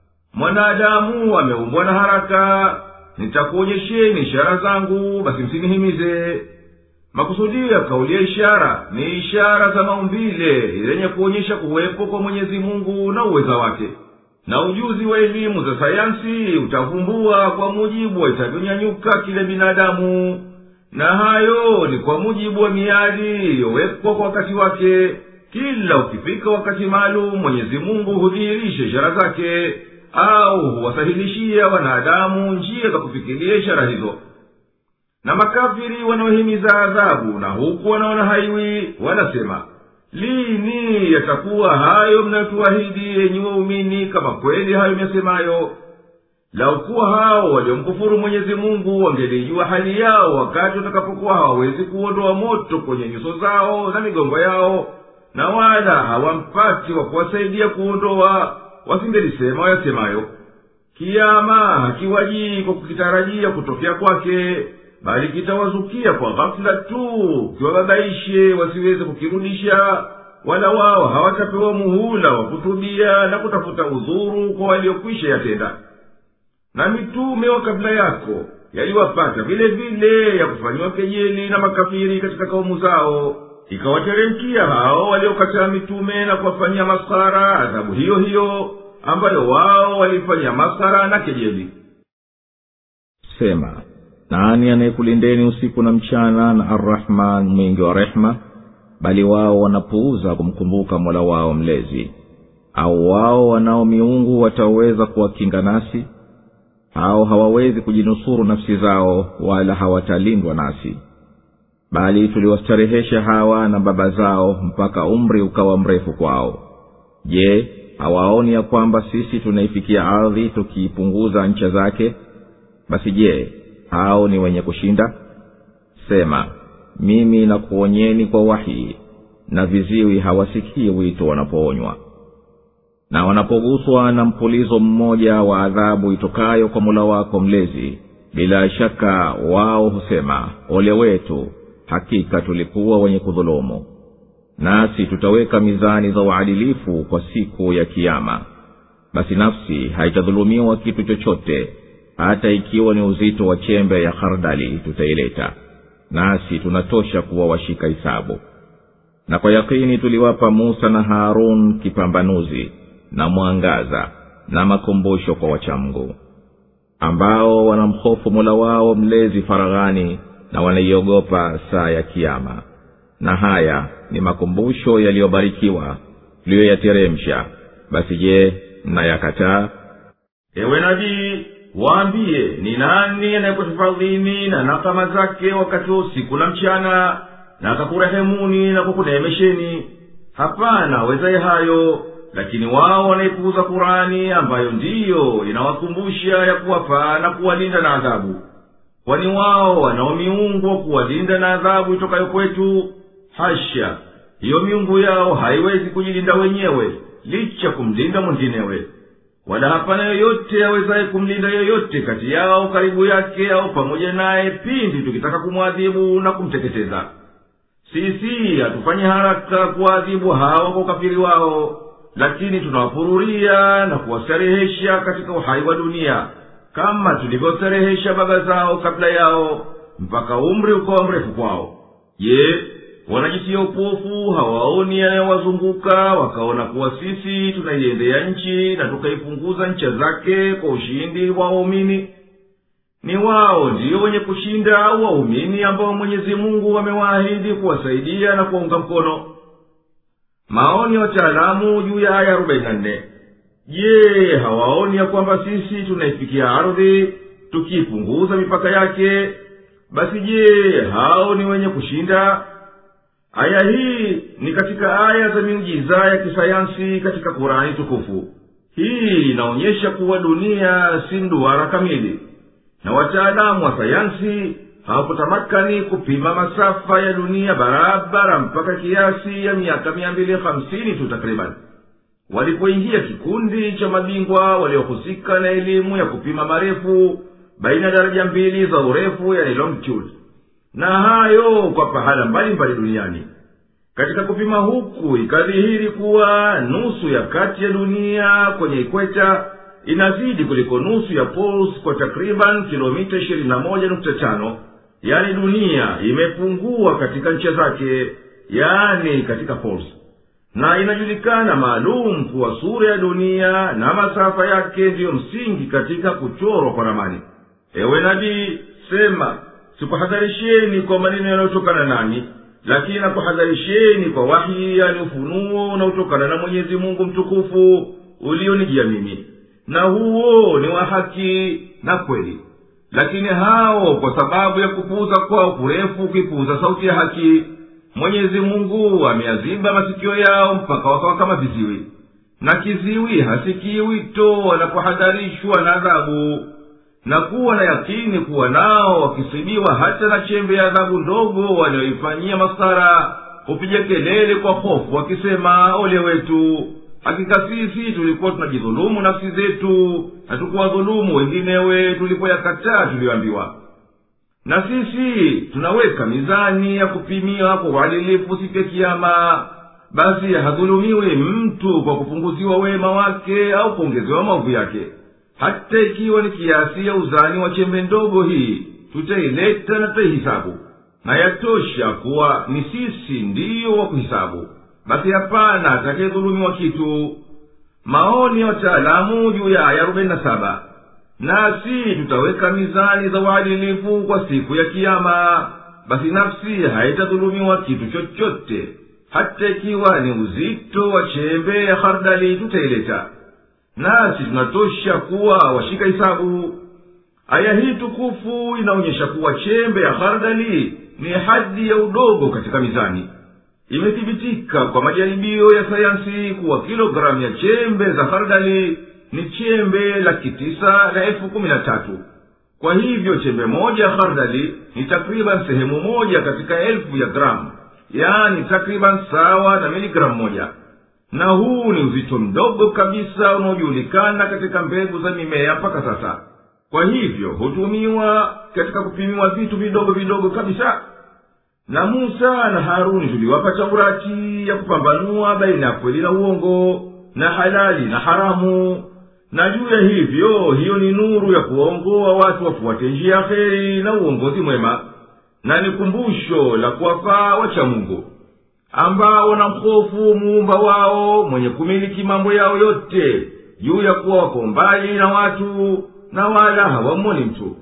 mwanadamu ameumbwa na haraka nitakuonyesheni ishara zangu basi msinihimize makusudio ya kauli ya ishara ni ishara za maumbile zenye kuonyesha kuwepo kwa mwenyezi mungu na uweza wake na ujuzi wa elimu za sayansi utavumbua kwa mujibu wa itavyonyanyuka kile binadamu na hayo ni kwa mujibu wa miadi iliyowekwa kwa wakati wake kila ukifika wakati maalum mwenyezi mungu hudhihirisha ishara zake au huwasahilishia wanadamu njia za kufikiria ishara hizo na makafiri wanaohimiza adhabu na huku wanaona haiwi wanasema lini yatakuwa hayo mnayotuahidi yenyi waumini kama kweli hayo myasemayo laukuwa hao waliomkufuru mwenyezi mungu wangelijua hali yao wakati watakapokuwa hawawezi kuondoa moto kwenye nyuso zao na migongo yao na wala hawampati wa kuwasaidia kuondoa wasingelisema wayasemayo kiama hakiwajii kwa kukitarajia kutokea kwake bali kitawazukia kwa ghafula tu kiwababaishe wasiweze kukirudisha wala wao hawatapewa muhula wa kutubia na kutafuta udhuru kwa waliokwisha yatenda na mitume wa kabla yako yaliwapata vile vile ya kufanyiwa kejeli na makafiri katika kaumu zao ikawateremkia hao waliokataa mitume na kuwafanyia masara adhabu hiyo hiyo ambayo wao walifanyia masara na kejeli sema nani anayekulindeni usiku na mchana na arrahman mwingi wa rehema bali wao wanapuuza kumkumbuka mola wao mlezi au wao wanao miungu wataweza kuwakinga nasi au hawawezi kujinusuru nafsi zao wala hawatalindwa nasi bali tuliwastarehesha hawa na baba zao mpaka umri ukawa mrefu kwao je hawaoni ya kwamba sisi tunaifikia ardhi tukiipunguza ncha zake basi je hao ni wenye kushinda sema mimi nakuonyeni kwa wahii na viziwi hawasikii wito wanapoonywa na wanapoguswa na mpulizo mmoja wa adhabu itokayo kwa mula wako mlezi bila shaka wao husema ole wetu hakika tulikuwa wenye kudhulumu nasi tutaweka mizani za uadilifu kwa siku ya kiama basi nafsi haitadhulumiwa kitu chochote hata ikiwa ni uzito wa chembe ya hardali tutaileta nasi tunatosha kuwa washika hisabu na kwa yakini tuliwapa musa na harun kipambanuzi na mwangaza na makumbusho kwa wachamgu ambao wanamhofu mola wao mlezi faraghani na wanaiogopa saa ya kiama na haya ni makumbusho yaliyobarikiwa tuliyoyateremsha basi je mnayakataa ewe nabii waambiye ni nani anayekutafadhini na nakama zake wakati wa usiku na mchana na akakurehemuni na kukuneemesheni hapana awezaye hayo lakini wao wanaipuuza kurani ambayo ndiyo inawakumbusha ya kuwafaa na kuwalinda na adhabu kwani wao wanao miungu wa kuwalinda na adhabu itokayo kwetu hasha hiyo miungu yao haiwezi kujilinda wenyewe licha kumlinda mwinginewe wala hapana yoyote awezaye kumlinda yoyote kati yao karibu yake au pamoja naye pindi tukitaka kumwadhibu na kumteketeza sisi hatufanyi haraka kuwaadhibu hawa kwa ukafiri wao lakini tunawapururia na kuwastarehesha katika uhai wa dunia kama tulivyostarehesha baba zao kabla yao mpaka umri ukawa mrefu kwao je wanajitia upofu hawaoni yanayowazunguka wakaona kuwa sisi tunaiendea nchi na tukaipunguza ncha zake kwa ushindi wa waumini ni wao ndiyo wenye kushinda au waumini ambao mwenyezi mungu amewaahidi kuwasaidia na kuwaunga mkono maoni ya wataalamu juu ya aya arobaini na nne je hawaoni ya kwamba sisi tunaifikia ardhi tukiipunguza mipaka yake basi je hao ni wenye kushinda aya hii ni katika aya za miujiza ya kisayansi katika kurani tukufu hii inaonyesha kuwa dunia si mduara kamili na wataalamu wa sayansi hawakutamakani kupima masafa ya dunia barabara mpaka kiasi ya miaka mia mbili hamsini tu takriban walipoingia kikundi cha mabingwa waliohusika na elimu ya kupima marefu baina ya daraja mbili za urefu yani longitude na hayo kwa pahala mbalimbali duniani katika kupima huku ikadhihiri kuwa nusu ya kati ya dunia kwenye ikweta inazidi kuliko nusu ya pols kwa takriban kilomita ishirini na moja nukta tano yani dunia imepungua katika ncha zake yani katika pols na inajulikana maalum kuwa sura ya dunia na masafa yake ndiyo msingi katika kuchorwa kwa ramani ewe nabii sema sikuhadharisheni kwa maneno yanayotokana nani lakini nakuhadharisheni kwa wahi yani ufunuo unaotokana na mwenyezi mungu mtukufu ulionijia mimi na huo ni wa haki na kweli lakini hao kwa sababu ya kupuuza kwao kurefu kuipuuza sauti ya haki mwenyezi mungu ameyaziba masikio yao mpaka wakawa kama viziwi na kiziwi hasikii wito wanapohadharishwa na adhabu na kuwa na yakini kuwa nao wakisibiwa hata na chembe ya adhabu ndogo wanayoifanyia masara hupiga kelele kwa hofu wakisema ole wetu hakika sisi tulikuwa tunajidhulumu nafsi zetu na tukuwadhulumu wenginewe tulipoyakataa tuliyoambiwa na sisi tunaweka mizani ya kupimia kwa uadilifu siku ya kiama basi hadhulumiwi mtu kwa kupunguziwa wema wake au kuongezewa maovu yake hata ikiwa ni kiasi ya uzani wa chembe ndogo hii tutaileta na tutaihisabu na yatosha kuwa ni sisi ndiyo wa kuhisabu basi hapana atakayedhulumiwa kitu maoni ya wataalamu juu ya aya arobaini na saba nasi tutaweka mizani za uadilifu kwa siku ya kiama basi nafsi haitadhulumiwa kitu chochote hata ikiwa ni uzito wa chembe ya hardali tutaileta nasi tunatosha kuwa washika hisabu aya hii tukufu inaonyesha kuwa chembe ya hardali ni hadi ya udogo katika mizani imethibitika kwa majaribio ya sayansi kuwa kilogramu ya chembe za hardali ni chembe laki tisa na elfu kumi na tatu kwa hivyo chembe moja ya hardali ni takriban sehemu moja katika elfu ya gramu yaani takriban sawa na miligramu moja na huu ni uzito mdogo kabisa unaojulikana katika mbegu za mimea mpaka sasa kwa hivyo hutumiwa katika kupimiwa vitu vidogo vidogo kabisa na musa na haruni tuliwapa taurati ya kupambanua baina ya kweli na uongo na halali na haramu na juu ya hivyo hiyo ni nuru ya kuwaongoa watu wafuate njia ya heri na uongozi mwema na ni kumbusho la kuwafaa wacha mungu ambao na mhofu muumba wao mwenye kumiliki mambo yao yote juu ya kuwa wako mbali na watu na wala hawamoni mtu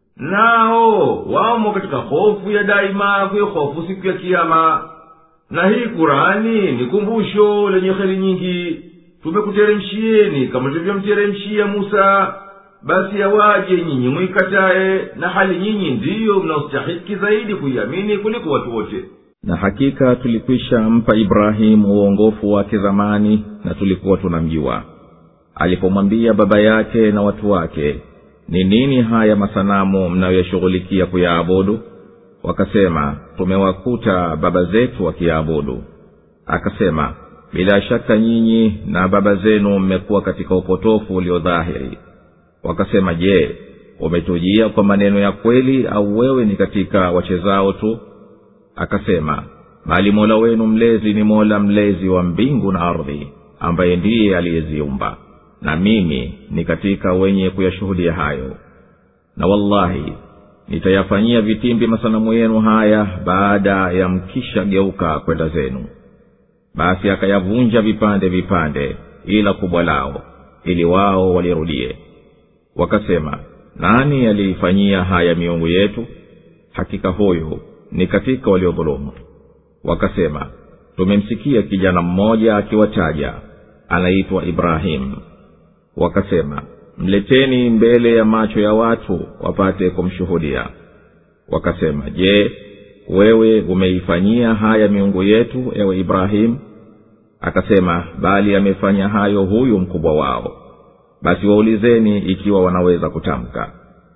nao wamo katika hofu ya daima kuihofu siku ya kiama na hii kurani ni kumbusho lenye heri nyingi tumekuteremshieni kama tulivyomteremshia musa basi yawaje nyinyi mwikataye na hali nyinyi ndiyo mnaostahiki zaidi kuiamini kuliko watu wote na hakika tulikwisha mpa ibrahimu uongofu wake zamani na tulikuwa tunamjua alipomwambia baba yake na watu wake ni nini haya masanamu mnayoyashughulikia kuyaabudu wakasema tumewakuta baba zetu wakiyaabudu akasema bila shaka nyinyi na baba zenu mmekuwa katika upotofu uliodhahiri wakasema je umetujia kwa maneno ya kweli au wewe ni katika wachezao tu akasema bali mola wenu mlezi ni mola mlezi wa mbingu na ardhi ambaye ndiye aliyeziumba na mimi ni katika wenye kuyashuhudia hayo na wallahi nitayafanyia vitimbi masanamu yenu haya baada ya mkisha geuka kwenda zenu basi akayavunja vipande vipande ila kubwa lao ili wao walirudie wakasema nani aliifanyia haya miungu yetu hakika huyu ni katika waliodhulumu wakasema tumemsikia kijana mmoja akiwataja anaitwa ibrahimu wakasema mleteni mbele ya macho ya watu wapate kumshuhudia wakasema je wewe umeifanyia haya miungu yetu ewe ibrahimu akasema bali amefanya hayo huyu mkubwa wao basi waulizeni ikiwa wanaweza kutamka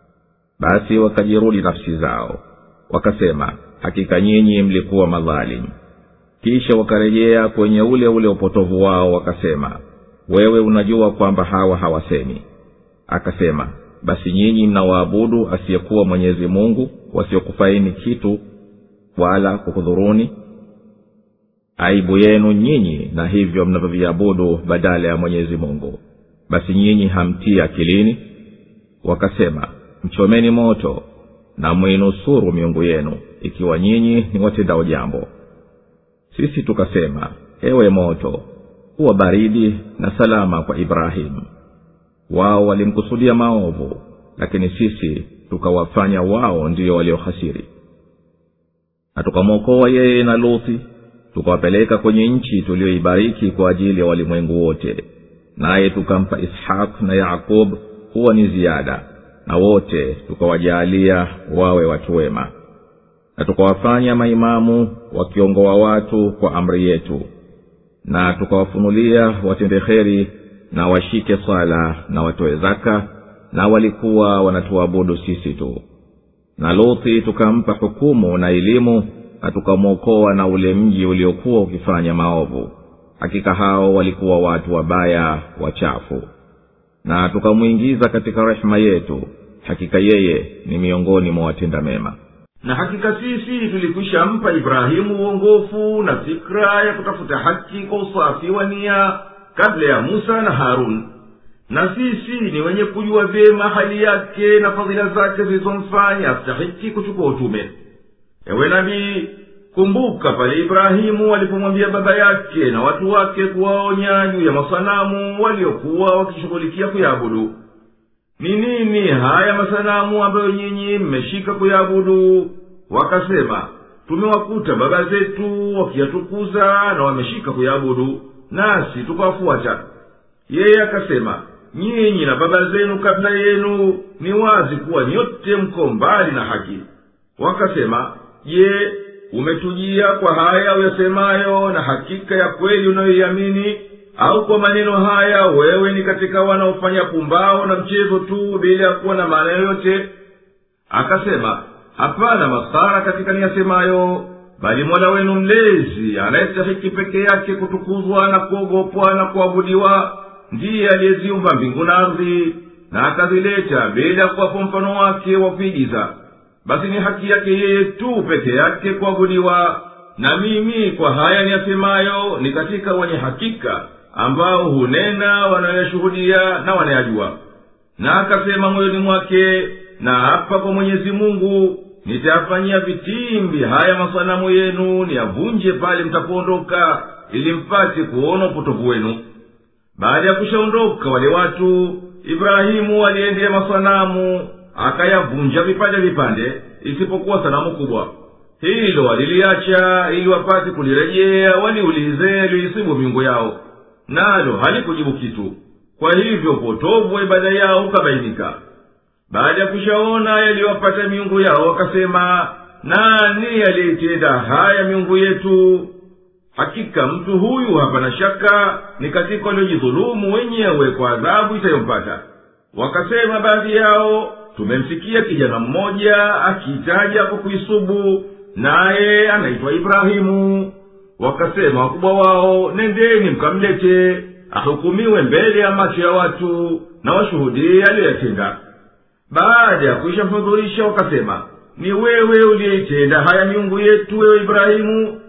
basi wakajirudi nafsi zao wakasema hakika nyinyi mlikuwa madhalimu kisha wakarejea kwenye ule ule upotovu wao wakasema wewe unajua kwamba hawa hawasemi akasema basi nyinyi mnawaabudu asiyekuwa mwenyezi mungu wasiokufaini kitu wala kukudhuruni aibu yenu nyinyi na hivyo mnavyoviabudu badala ya mwenyezi mungu basi nyinyi hamtii akilini wakasema mchomeni moto na mwinusuru miungu yenu ikiwa nyinyi ni watendao jambo sisi tukasema ewe moto kuwa baridi na salama kwa ibrahimu wao walimkusudia maovu lakini sisi tukawafanya wao ndiyo waliohasiri na tukamwokoa yeye na luthi tukawapeleka kwenye nchi tuliyoibariki kwa ajili ya walimwengu wote naye tukampa ishaq na yakub kuwa ni ziada na wote tukawajaalia wawe watu wema na tukawafanya maimamu wakiongoa watu kwa amri yetu na tukawafunulia watende kheri na washike swala na watoe zaka na walikuwa wanatuabudu sisi tu na luthi tukampa hukumu na elimu na tukamwokoa na ule mji uliokuwa ukifanya maovu hakika hao walikuwa watu wabaya wachafu na tukamwingiza katika rehema yetu hakika yeye ni miongoni mwa watenda mema na hakika sisi tulikwisha mpa ibrahimu uongofu na fikra ya kutafuta haki kwa usafi wa nia kabla ya musa na harun na sisi ni wenye kujua vyema hali yake na fadhila zake zilizomfanya astahiki kuchukua utume ewe nabii kumbuka pale ibrahimu alipomwambia baba yake na watu wake kuwaonya juu ya masanamu waliokuwa wakishughulikia kuyaabudu ni nini haya masanamu ambayo nyinyi mmeshika kuyaabudu wakasema tumewakuta baba zetu wakiyatukuza na wameshika kuyaabudu nasi tukawafuata yeye akasema nyinyi na baba zenu kabla yenu ni wazi kuwa nyote mko mbali na haki wakasema je umetujia kwa haya uyasemayo na hakika ya kweli unayoiamini au kwa maneno haya wewe ni katika wanaofanya pumbao na mchezo tu bila ya kuwa na maana yoyote akasema hapana masara katika niyasemayo bali mola wenu mlezi anayestahiki peke yake kutukuzwa na kuogopwa na kuabudiwa ndiye aliyeziumba mbingu na ardhi na akazileta bila ya kuwapo mfano wake wa kuigiza basi ni haki yake yeye tu peke yake kuabudiwa na mimi kwa haya niyasemayo ni katika wenye hakika ambao hunena wanayoyashuhudia na wanayajua na akasema moyoni mwake na hapa kwa mwenyezi mungu nitayafanyia vitimbi haya masanamu yenu niyavunje pale mtapoondoka ili mpate kuona upotovu wenu baada ya kushaondoka wale watu ibrahimu aliendea masanamu akayavunja vipande vipande isipokuwa sanamu kubwa hilo waliliacha ili wapate kulirejea waliulize yaliyoisibu miungu yao nalo halikujibu kitu kwa hivyo upotovu wa ibada yao ukabainika baada ya kushaona yaliyowapata miungu yao wakasema nani aliyeitenda haya miungu yetu hakika mtu huyu hapana shaka ni katika waliojidhulumu wenyewe kwa adhabu itayompata wakasema baadhi yao tumemsikia kijana mmoja akiitaja kwa kuisubu naye anaitwa ibrahimu wakasema wakubwa wao nendeni mkamlete ahukumiwe mbele ya macho ya watu na washuhudie aliyoyatenda baada ya kuishamfudhurisha wakasema ni wewe uliyeitenda haya miungu yetu wewe ibrahimu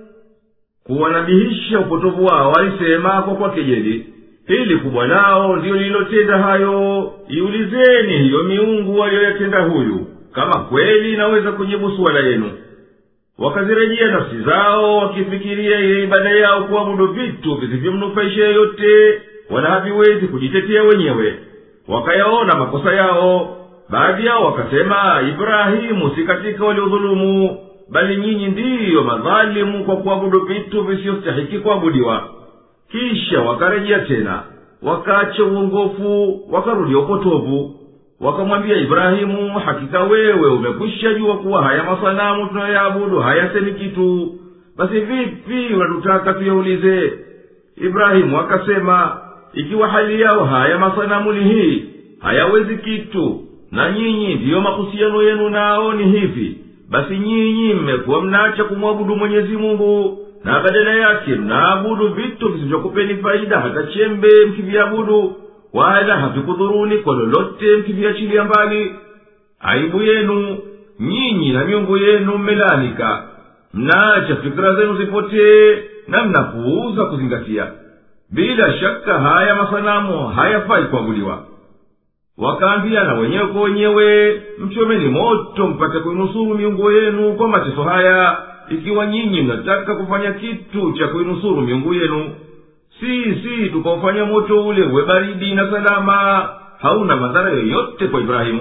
kuwanabihisha upotovu wao alisema kwa kwa kejeli hili kubwa lao ndiyo lililotenda hayo iulizeni hiyo miungu aliyoyatenda huyu kama kweli inaweza kujibu suala yenu wakazirejea nafsi zao wakifikiria ile ibada yao kuabudu vitu visivyomnufaisha yeyote wala haviwezi kujitetea wenyewe wakayaona makosa yao baadhi yao wakasema ibrahimu si katika waliodhulumu bali nyinyi ndiyo madhalimu kwa kuabudu vitu visiyostahiki kuabudiwa kisha wakarejea tena wakaacha uongofu wakarudia upotovu wakamwambia ibrahimu hakika wewe umekwisha jua kuwa haya masanamu tunayoyaabudu hayasemi kitu basi vipi unatutaka tuyaulize ibrahimu akasema ikiwa hali yao haya masanamu ni hii hayawezi kitu na nyinyi ndiyo mahusiano yenu nao ni hivi basi nyinyi mmekuwa mnaacha kumwabudu mwenyezi mungu na badala yake mnaabudu vitu visivyokupeni faida hata chembe mkiviabudu wala havikudhuruni kwa lolote mkiviachilia mbali aibu yenu nyinyi na miungu yenu mmelanika mnaacha fikira zenu zipotee na mnapuuza kuzingatia bila shaka haya masanamu hayafai kuabudiwa wakaambiana wenyewe kwa wenyewe mchomeni moto mpate kuinusuru miungu yenu kwa mateso haya ikiwa nyinyi mnataka kufanya kitu cha kuinusuru miungu yenu sisi tukaufanya moto ule uwe baridi na salama hauna madhara yoyote kwa ibrahimu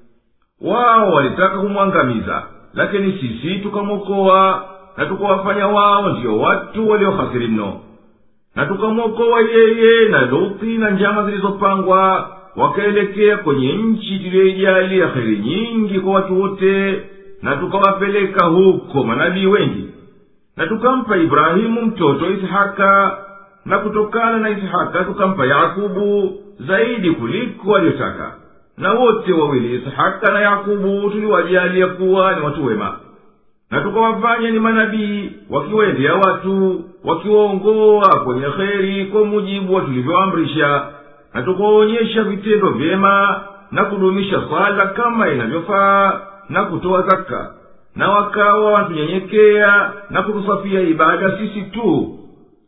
wao walitaka kumwangamiza lakini sisi tukamwokoa na tukawafanya wao ndiyo watu waliohasiri mno na tukamwokoa yeye na luthi na njama zilizopangwa wakaelekea kwenye nchi tuliyoijali ya heri nyingi kwa watu wote na tukawapeleka huko manabii wengi na tukampa ibrahimu mtoto ishaka na kutokana na ishaka tukampa yakubu zaidi kuliko waliyotaka na wote wawili ishaka na yakubu tuliwajalia kuwa ni watu wema na tukawafanya ni manabii wakiwaendea watu wakiwaongoa kwenye kheri kwa mujibu wa tulivyoamrisha na tukawaonyesha vitendo vyema na kudumisha swala kama inavyofaa na kutoa zaka na wakawa wantunyenyekea na kutusafia ibada sisi tu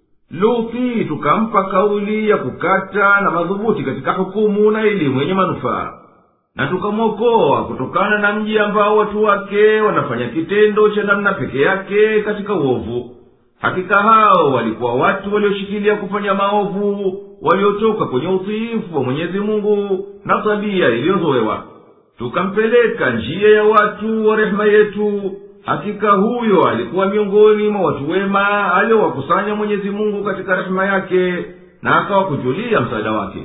luthi tukampa kauli ya kukata na madhubuti katika hukumu na elimu yenye manufaa na tukamwokoa kutokana na mji ambao watu wake wanafanya kitendo cha namna peke yake katika uovu hakika hao walikuwa watu walioshikilia kufanya maovu waliotoka kwenye utiifu wa mwenyezi mungu na tabia iliyozowewa tukampeleka njia ya watu wa rehema yetu hakika huyo alikuwa miongoni mwa watu wema aliowakusanya mwenyezi mungu katika rehema yake na akawakujulia msaada wake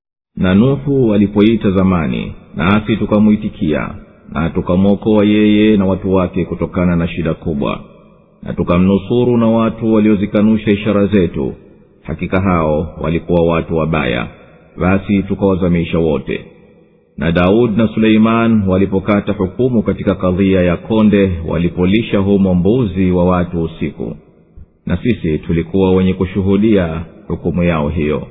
na nuhu alipoita zamani nasi tukamwitikia na tukamwokoa yeye na watu wake kutokana na shida kubwa na tukamnusuru na watu waliozikanusha ishara zetu hakika hao walikuwa watu wabaya basi tukawazamisha wote na daudi na suleiman walipokata hukumu katika kadhia ya konde walipolisha humo mbuzi wa watu usiku na sisi tulikuwa wenye kushuhudia hukumu yao hiyo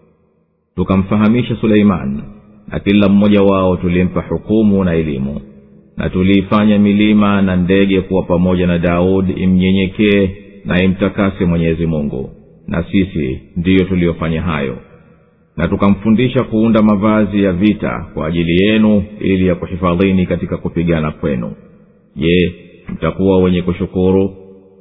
tukamfahamisha suleiman na kila mmoja wao tulimpa hukumu na elimu na tuliifanya milima na ndege kuwa pamoja na daudi imnyenyekee na imtakase mwenyezi mungu na sisi ndiyo tuliyofanya hayo na tukamfundisha kuunda mavazi ya vita kwa ajili yenu ili ya kuhifadhini katika kupigana kwenu je mtakuwa wenye kushukuru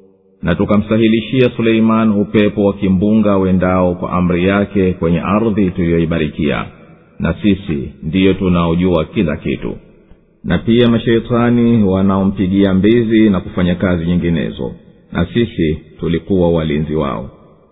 na tukamsahilishia suleiman upepo wa kimbunga wendao kwa amri yake kwenye ardhi tuliyoibarikia na sisi ndiyo tunaojua kila kitu na pia masheitani wanaompigia mbizi na kufanya kazi nyinginezo na sisi tulikuwa walinzi wao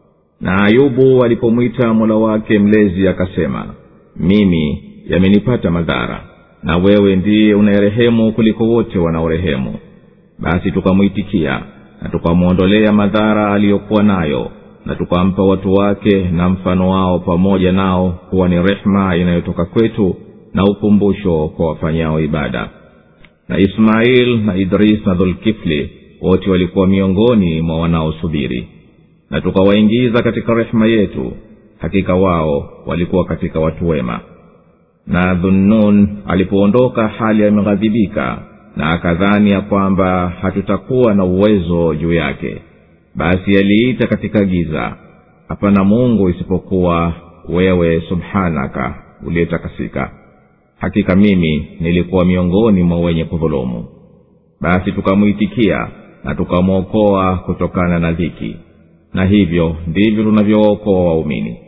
na ayubu alipomwita mola wake mlezi akasema mimi yamenipata madhara na wewe ndiye unayerehemu kuliko wote wanaorehemu basi tukamwitikia na tukamwondolea madhara aliyokuwa nayo na tukampa watu wake na mfano wao pamoja nao kuwa ni rehema inayotoka kwetu na ukumbusho kwa wafanyao ibada na ismail na idris na dhulkifli wote walikuwa miongoni mwa wanaosubiri na tukawaingiza katika rehema yetu hakika wao walikuwa katika watu wema na dhunnun alipoondoka hali ameghadhibika na akadhani ya kwamba hatutakuwa na uwezo juu yake basi aliita katika giza hapana mungu isipokuwa wewe subhanaka uliyetakasika hakika mimi nilikuwa miongoni mwa wenye kudhulumu basi tukamwitikia na tukamwokoa kutokana na dhiki na hivyo ndivyo tunavyookoa waumini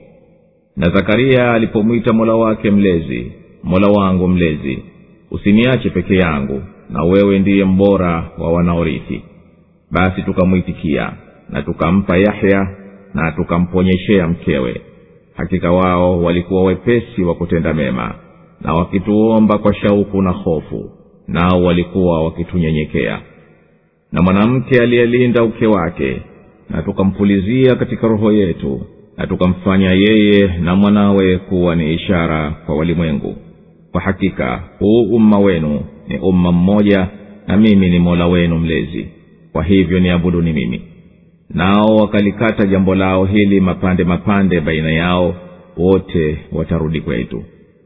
na zakaria alipomwita mola wake mlezi mola wangu mlezi usiniache peke yangu na wewe ndiye mbora wa wanaorithi basi tukamwitikia na tukampa yahya na tukamponyeshea mkewe hakika wao walikuwa wepesi wa kutenda mema na wakituomba kwa shauku na hofu nao walikuwa wakitunyenyekea na mwanamke aliyelinda uke wake na tukampulizia katika roho yetu na tukamfanya yeye na mwanawe kuwa ni ishara kwa walimwengu kwa hakika huu umma wenu ni umma mmoja na mimi ni mola wenu mlezi kwa hivyo niabuduni mimi nao wakalikata jambo lao hili mapande mapande baina yao wote watarudi kwetu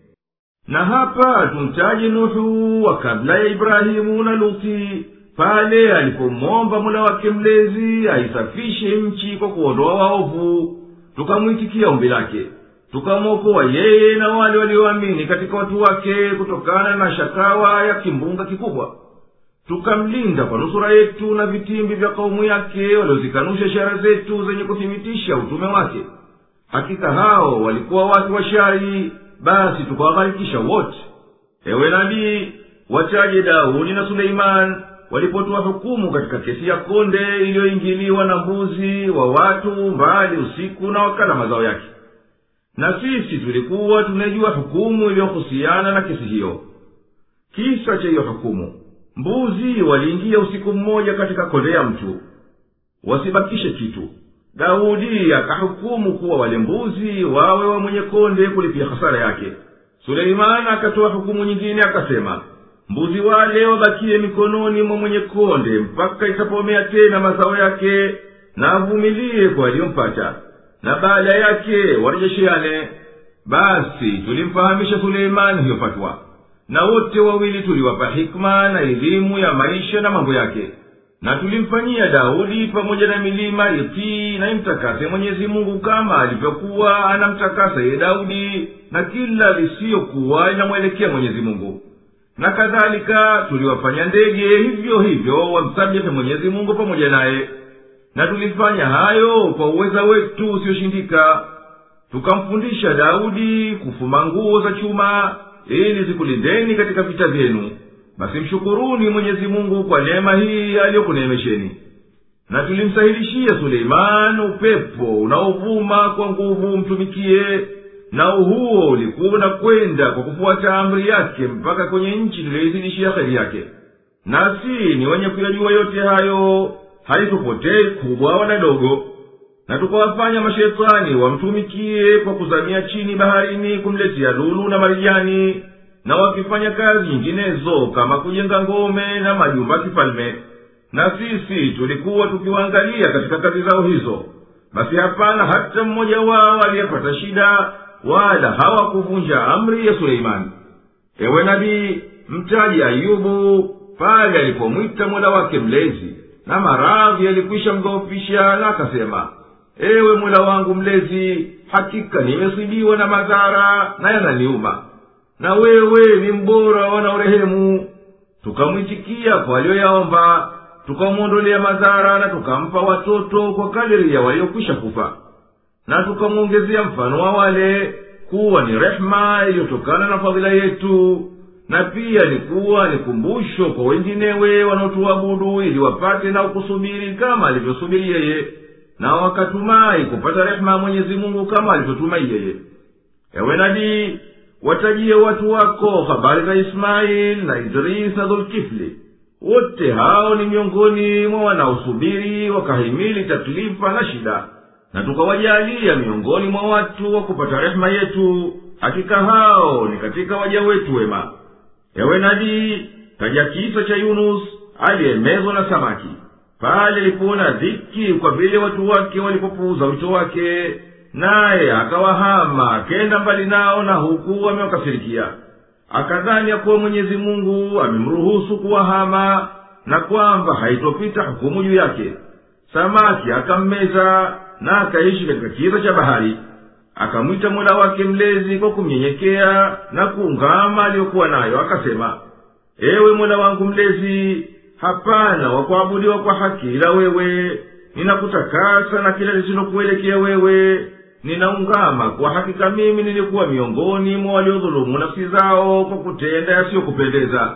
na hapa tumtaje nuhu wa kabla ya ibrahimu na luti pale alipomwomba mola wake mlezi aisafishe nchi kwa kuondoa waovu tukamwitikia ombi lake tukamwokoa yeye na wale walioamini katika watu wake kutokana na shakawa ya kimbunga kikubwa tukamlinda kwa nusura yetu na vitimbi vya kaumu yake waliozikanusha ishara zetu zenye kuthibitisha utume wake hakika hao walikuwa watu wa shari basi tukawagharikisha wote ewe nabii wataje daudi na suleimani walipotoa hukumu katika kesi ya konde iliyoingiliwa na mbuzi wa watu mbali usiku na wakala mazao yake na sisi tulikuwa tunajua hukumu iliyohusiana na kesi hiyo kisa cha hiyo hukumu mbuzi waliingia usiku mmoja katika konde ya mtu wasibakishe kitu daudi akahukumu kuwa wale mbuzi wawe wa mwenye konde kulipia hasara yake suleimani akatoa hukumu nyingine akasema mbuzi wale wabakie mikononi mwa mwenye konde mpaka itapomea tena mazao yake na avumilie kwa aliyompata na baada yake warejesheane basi tulimfahamisha suleimani hiyo fatwa na wote wawili tuliwapa hikma na elimu ya maisha na mambo yake na tulimfanyia daudi pamoja na milima itii na imtakase mwenyezi mungu kama alivyokuwa anamtakasa yeye daudi na kila lisiyokuwa inamwelekea mwenyezi mungu na kadhalika tuliwafanya ndege hivyo hivyo wamsabihe mwenyezi mungu pamoja naye na tulifanya hayo kwa uweza wetu usioshindika tukamfundisha daudi kufuma nguo za chuma ili zikulindeni katika vita vyenu basi mshukuruni mwenyezi mungu kwa neema hii aliyokuneemesheni na tulimsahilishia suleiman upepo unaovuma kwa nguvu mtumikie nao huo ulikuwa unakwenda kwa kufuata amri yake mpaka kwenye nchi tuliyoizidishia heri yake nasi ni wenye kuyajua yote hayo halitupotei kubwa wala dogo na tukawafanya mashetani wamtumikie kwa kuzamia chini baharini kumletea lulu na marijani na wakifanya kazi nyinginezo kama kujenga ngome na majumba ya kifalme na sisi tulikuwa tukiwaangalia katika kazi zao hizo basi hapana hata mmoja wao aliyepata shida wala hawakuvunja amri ya suleimani ewe nabii mtaji ayubu pale alipomwita mola wake mlezi na maradhi yalikwisha mdhoofisha na akasema ewe mola wangu mlezi hakika nimesibiwa na madhara na yananiuma na wewe ni mbora wanaorehemu tukamwitikia kwa aliyoyaomba tukamwondolea madhara na tukampa watoto kwa kadiri ya waliokwisha kufa na tukamwongezea mfano wa wale kuwa ni rehema iliyotokana na fadhila yetu na pia ni kuwa ni kumbusho kwa wenginewe wanaotuabudu ili wapate na kusubiri kama alivyosubiri yeye na wakatumai kupata rehema ya mwenyezi mungu kama alivyotumai yeye ewe nabii watajie watu wako habari za ismaili na idris na dhulkifli wote hao ni miongoni mwa wanaosubiri wakahimili taklifa na shida na tukawajalia miongoni mwa watu wa kupata rehema yetu hakika hao ni katika waja wetu wema ewe nabii taja kisa cha yunus aliyemezwa na samaki pale alipoona dhiki kwa vile watu wake walipopuuza wito wake naye akawahama akenda mbali nao na huku amewakasirikia akadhani ya kuwa mwenyezi mungu amemruhusu kuwahama na kwamba haitopita hukumu juu yake samaki akammeza na akaishi katika kiza cha bahari akamwita mola wake mlezi kwa kumnyenyekea na kuungama aliyokuwa nayo akasema ewe mola wangu mlezi hapana wakuabudiwa kwa haki ila wewe ninakutakasa na kila lisilokuelekea wewe ninaungama kwa hakika mimi nilikuwa miongoni mwa waliodhulumu nafsi zao kwa kutenda yasiyokupendeza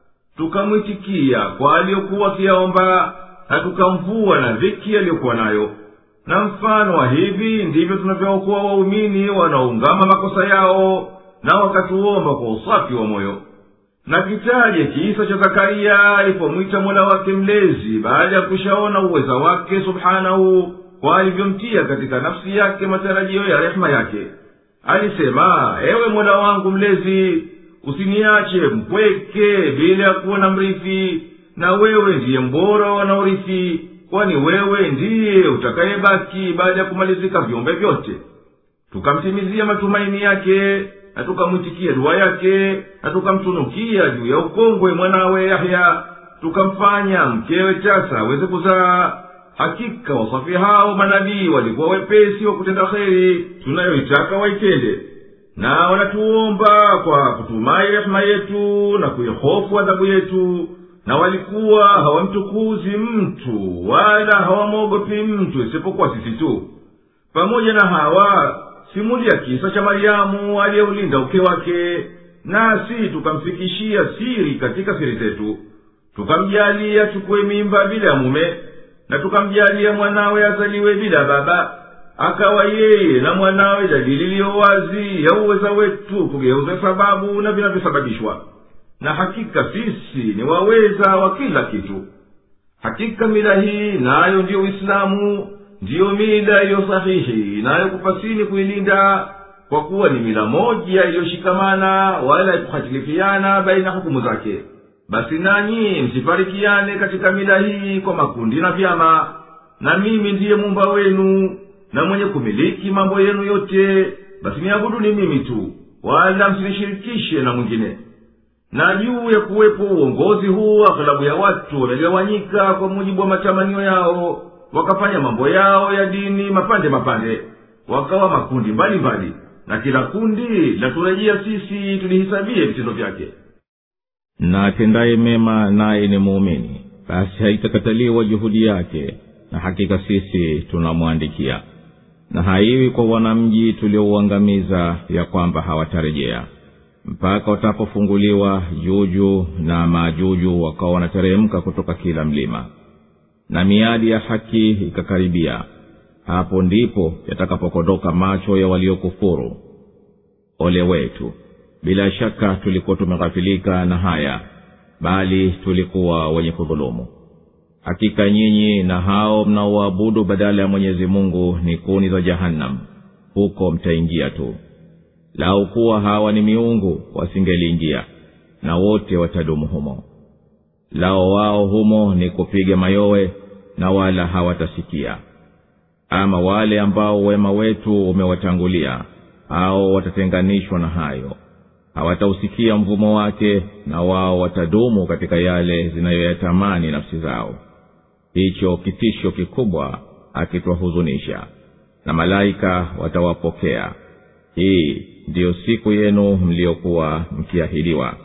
tukamwitikia kwa aliyokuwa akiyaomba na tukamvua na dhiki aliyokuwa nayo na mfano wa hivi ndivyo tunavyookoa waumini wanaoungama makosa yao na wakatuomba kwa usafi wa moyo na kitaje kisa cha zakariya alipomwita mola wake mlezi baada ya kushaona uweza wake subhanahu kwa alivyomtia katika nafsi yake matarajio ya rehema yake alisema ewe mola wangu mlezi usiniache mpweke bila ya kuwa na mrithi na wewe ndiye mbora wanaorithi kwani wewe ndiye utakayebaki baada ya kumalizika viumbe vyote tukamtimizia matumaini yake na tukamwitikia dua yake na tukamtunukia juu ya ukongwe mwanawe yahya tukamfanya mkewe tasa aweze kuzaa hakika wasafi hao manabii walikuwa wepesi wa kutenda kheri tunayoitaka waitende na wanatuomba kwa kutumai rehema yetu na kuihofu adhabu yetu na walikuwa hawamtukuzi mtu wala hawamwogopi mtu isipokuwa sisi tu pamoja na hawa simulia kisa cha maryamu aliyeulinda uke wake nasi tukamfikishia siri katika siri zetu tukamjalia chukue mimba bila ya mume na tukamjalia mwanawe azaliwe bila baba akawa yeye na mwanawe dalili iliyo wazi ya uweza wetu kugeuza sababu na vinavyosababishwa na hakika sisi ni waweza wa kila kitu hakika mila hii nayo ndiyo uislamu ndiyo mila iliyo sahihi inayokupasini kuilinda kwa kuwa ni mila moja iliyoshikamana wala ikuhatilifiana baina hukumu zake basi nanyi msifarikiane katika mila hii kwa makundi na vyama na mimi ndiye mumba wenu na mwenye kumiliki mambo yenu yote basi niabuduni mimi tu wala msinishirikishe na mwingine na juu ya kuwepo uongozi huu aghlabu ya watu wamegawanyika kwa mujibu wa matamanio yao wakafanya mambo yao ya dini mapande mapande wakawa makundi mbalimbali mbali. na kila kundi laturejea sisi tulihisabie vitendo vyake na atendaye mema naye ni muumini basi haitakataliwa juhudi yake na hakika sisi tunamwandikia na haiwi kwa wanamji tuliouangamiza ya kwamba hawatarejea mpaka watapofunguliwa juju na maajuju wakawa wanateremka kutoka kila mlima na miadi ya haki ikakaribia hapo ndipo yatakapokodoka macho ya waliokufuru ole wetu bila shaka tulikuwa tumeghafilika na haya bali tulikuwa wenye kudhulumu hakika nyinyi na hao mnaoabudu badala ya mwenyezi mungu ni kuni za jahannam huko mtaingia tu lau kuwa hawa ni miungu wasingeliingia na wote watadumu humo lao wao humo ni kupiga mayowe na wala hawatasikia ama wale ambao wema wetu umewatangulia hao watatenganishwa na hayo hawatausikia mvumo wake na wao watadumu katika yale zinayoyatamani nafsi zao hicho kitisho kikubwa akitwahuzunisha na malaika watawapokea hii ndiyo siku yenu mliyokuwa mkiahidiwa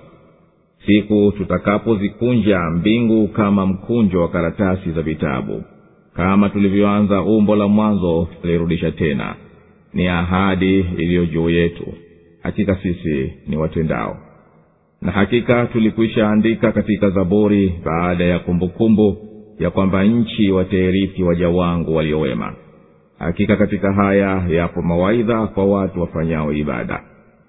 siku tutakapozikunja mbingu kama mkunjo wa karatasi za vitabu kama tulivyoanza umbo la mwanzo tutalirudisha tena ni ahadi iliyo juu yetu hakika sisi ni watendao na hakika tulikwisha andika katika zaburi baada ya kumbukumbu kumbu, ya kwamba nchi watairithi waja wangu waliowema hakika katika haya yapo mawaidha kwa watu wafanyao ibada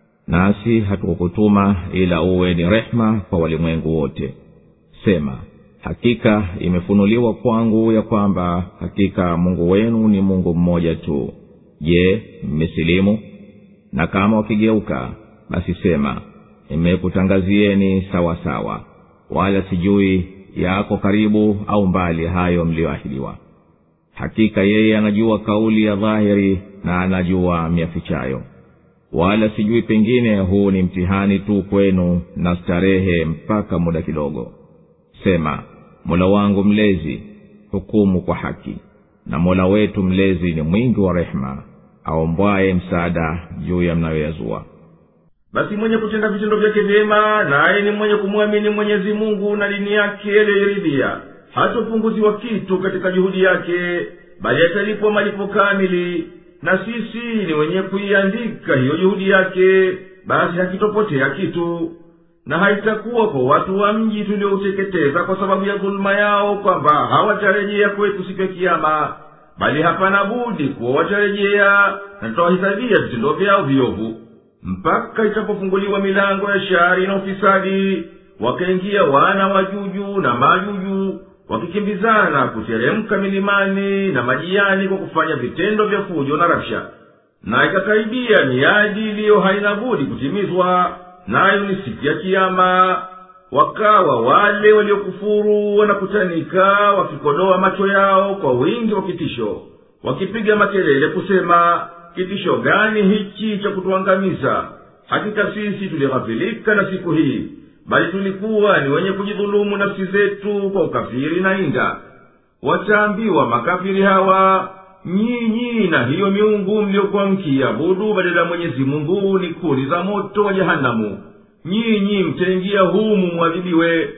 nasi hatukukutuma ila uwe ni rehma kwa walimwengu wote sema hakika imefunuliwa kwangu ya kwamba hakika mungu wenu ni mungu mmoja tu je mmesilimu na kama wakigeuka basi sema nimekutangazieni sawa sawa wala sijui yako karibu au mbali hayo mliyoahidiwa hakika yeye anajua kauli ya dhahiri na anajua miafichayo wala sijui pengine huu ni mtihani tu kwenu na starehe mpaka muda kidogo sema mola wangu mlezi hukumu kwa haki na mola wetu mlezi ni mwingi wa rehema aombwaye msaada juu ya mnayoyazua basi mwenye kutenda vitendo vyake vyema naye ni mwenye kumwamini mwenyezi mungu na dini yake aliyoiridhia hatopunguziwa kitu katika juhudi yake bali atalipwa malipo kamili na sisi ni wenye kuiandika hiyo juhudi yake basi hakitopotea kitu na haitakuwa kwa watu wa mji tuliouteketeza kwa sababu ya dhuluma yao kwamba hawatarejea kwetu siku ya kiama bali hapana budi kuwa watarejea na tutawahisabia vitendo vyao viovu mpaka itapofunguliwa milango ya shari na ufisadi wakaingia wana wa juju na majuju wakikimbizana kuteremka milimani na majiani kwa kufanya vitendo vya fujo na rabsha na ikakaribia miadi iliyo haina budi kutimizwa nayo ni siku ya kiama wakawa wale waliokufuru wanakutanika wakikodoa macho yao kwa wingi wa kitisho wakipiga makelele kusema kitisho gani hichi cha kutuangamiza hakika sisi tulighafilika na siku hii bali tulikuwa ni wenye kujidhulumu nafsi zetu kwa ukafiri na inda wataambiwa makafiri hawa nyinyi na hiyo miungu mliokuwa mkiabudu badala ya mwenyezi mungu ni kuni za moto wa jehanamu nyinyi mtaingia humu mwadhibiwe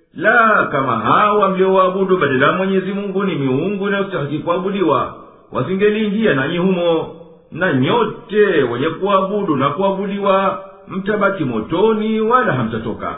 la kama hawa mliowaabudu badala ya mwenyezi mungu ni miungu inayostahiki kuabudiwa wasingeliingia nanyi humo na nyote wenye kuabudu na kuabudiwa mtabaki motoni wala hamtatoka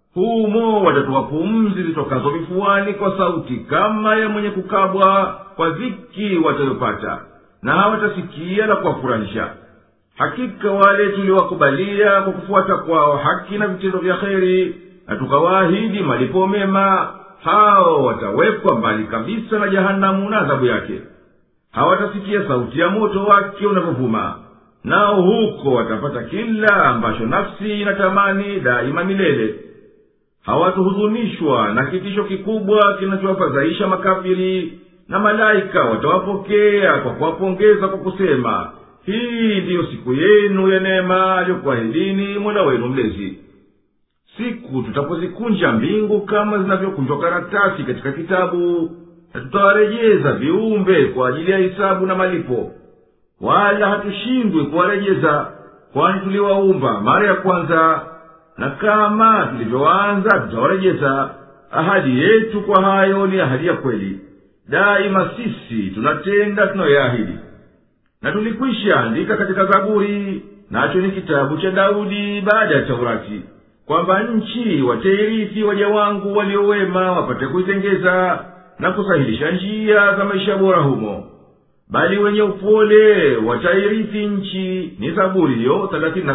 humo watatoa pumzi zitokazo vifuani kwa sauti kama ya mwenye kukabwa kwa dhiki watayopata na hawatasikia la kuwafurahisha hakika wale tuliowakubalia kwa kufuata kwao haki na vitendo vya kheri na tukawaahidi malipo mema hao watawekwa mbali kabisa na jahanamu na adhabu yake hawatasikia sauti ya moto wake unavyovuma nao huko watapata kila ambacho nafsi inatamani daima milele hawatuhuzunishwa na kitisho kikubwa kinachowafadhaisha makafiri na malaika watawapokea kwa kuwapongeza kwa kusema hii ndiyo siku yenu ya neema aliyokuahidini mola wenu mlezi siku tutapozikunja mbingu kama zinavyokunjwa karatasi katika kitabu na tutawarejeza viumbe kwa ajili ya hisabu na malipo wala hatushindwi kuwarejeza kwani tuliwaumba mara ya kwanza na kama tulivyoanza tutawarejeza ahadi yetu kwa hayo ni ahadi ya kweli daima sisi tunatenda tunayoyaahidi na tulikwisha andika katika zaburi nacho ni kitabu cha daudi baada ya taurati kwamba nchi watairithi waja wangu waliowema wapate kuitengeza na kusahilisha njia za maisha bora humo bali wenye upole watairithi nchi ni zaburi hiyo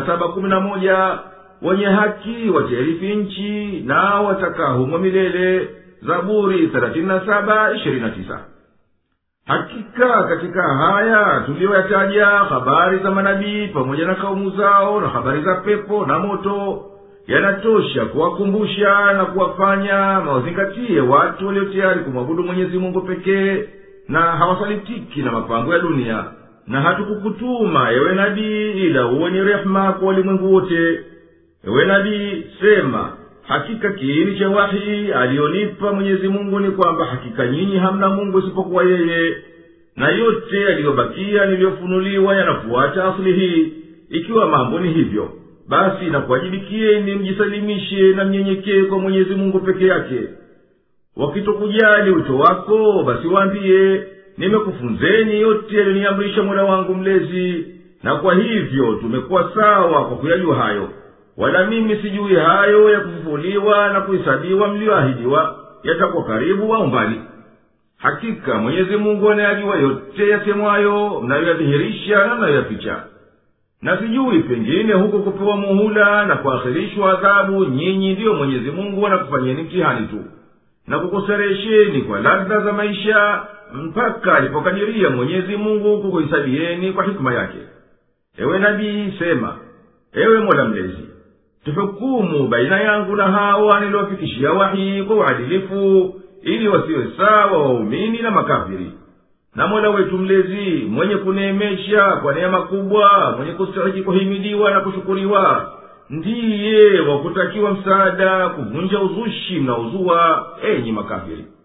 wenye haki watairithi nchi na watakaa humo milele zaburi 37:29. hakika katika haya tuliyoyataja habari za manabii pamoja na kaumu zao na habari za pepo na moto yanatosha kuwakumbusha na kuwafanya mawazingatie watu walio tayari kumwabudu mwenyezi mungu pekee na hawasalitiki na mapango ya dunia na hatukukutuma ewe nabii ila uwe ni rehema kwa walimwengu wote ewe nabii sema hakika kiini cha wahi aliyonipa mwenyezi mungu ni kwamba hakika nyinyi hamna mungu isipokuwa yeye na yote yaliyobakia niliyofunuliwa yanafuata asili hii ikiwa mambo ni hivyo basi nakuwajibikieni mjisalimishe na mnyenyekee kwa mwenyezi mungu peke yake wakitokujali wito wako basi waambiye nimekufunzeni yote yaliyoniamrisha mola wangu mlezi na kwa hivyo tumekuwa sawa kwa kuyajua hayo wala mimi sijui hayo ya kufufuliwa na kuhesabiwa mliyoahidiwa yatakuwa karibu au mbali hakika mwenyezi mungu anayajua yote yasemwayo mnayoyadhihirisha na mnayoyaficha na sijui pengine huko kupewa muhula na kuakhirishwa adhabu nyinyi ndiyo mwenyezi mungu anakufanyeni mtihani tu na kukuseresheni kwa ladha za maisha mpaka alipokadiria mwenyezi mungu kukuhisabieni kwa hikima yake ewe nabii sema ewe mola mlezi tuhukumu baina yangu na hawa niliwafikishia wahi kwa uadilifu ili wasiwe sawa waumini na makafiri na mola wetu mlezi mwenye kuneemesha kwa neema kubwa mwenye kustahiki kuhimidiwa na kushukuriwa ndiye wa kutakiwa msaada kuvunja uzushi mnaozua enyi makafiri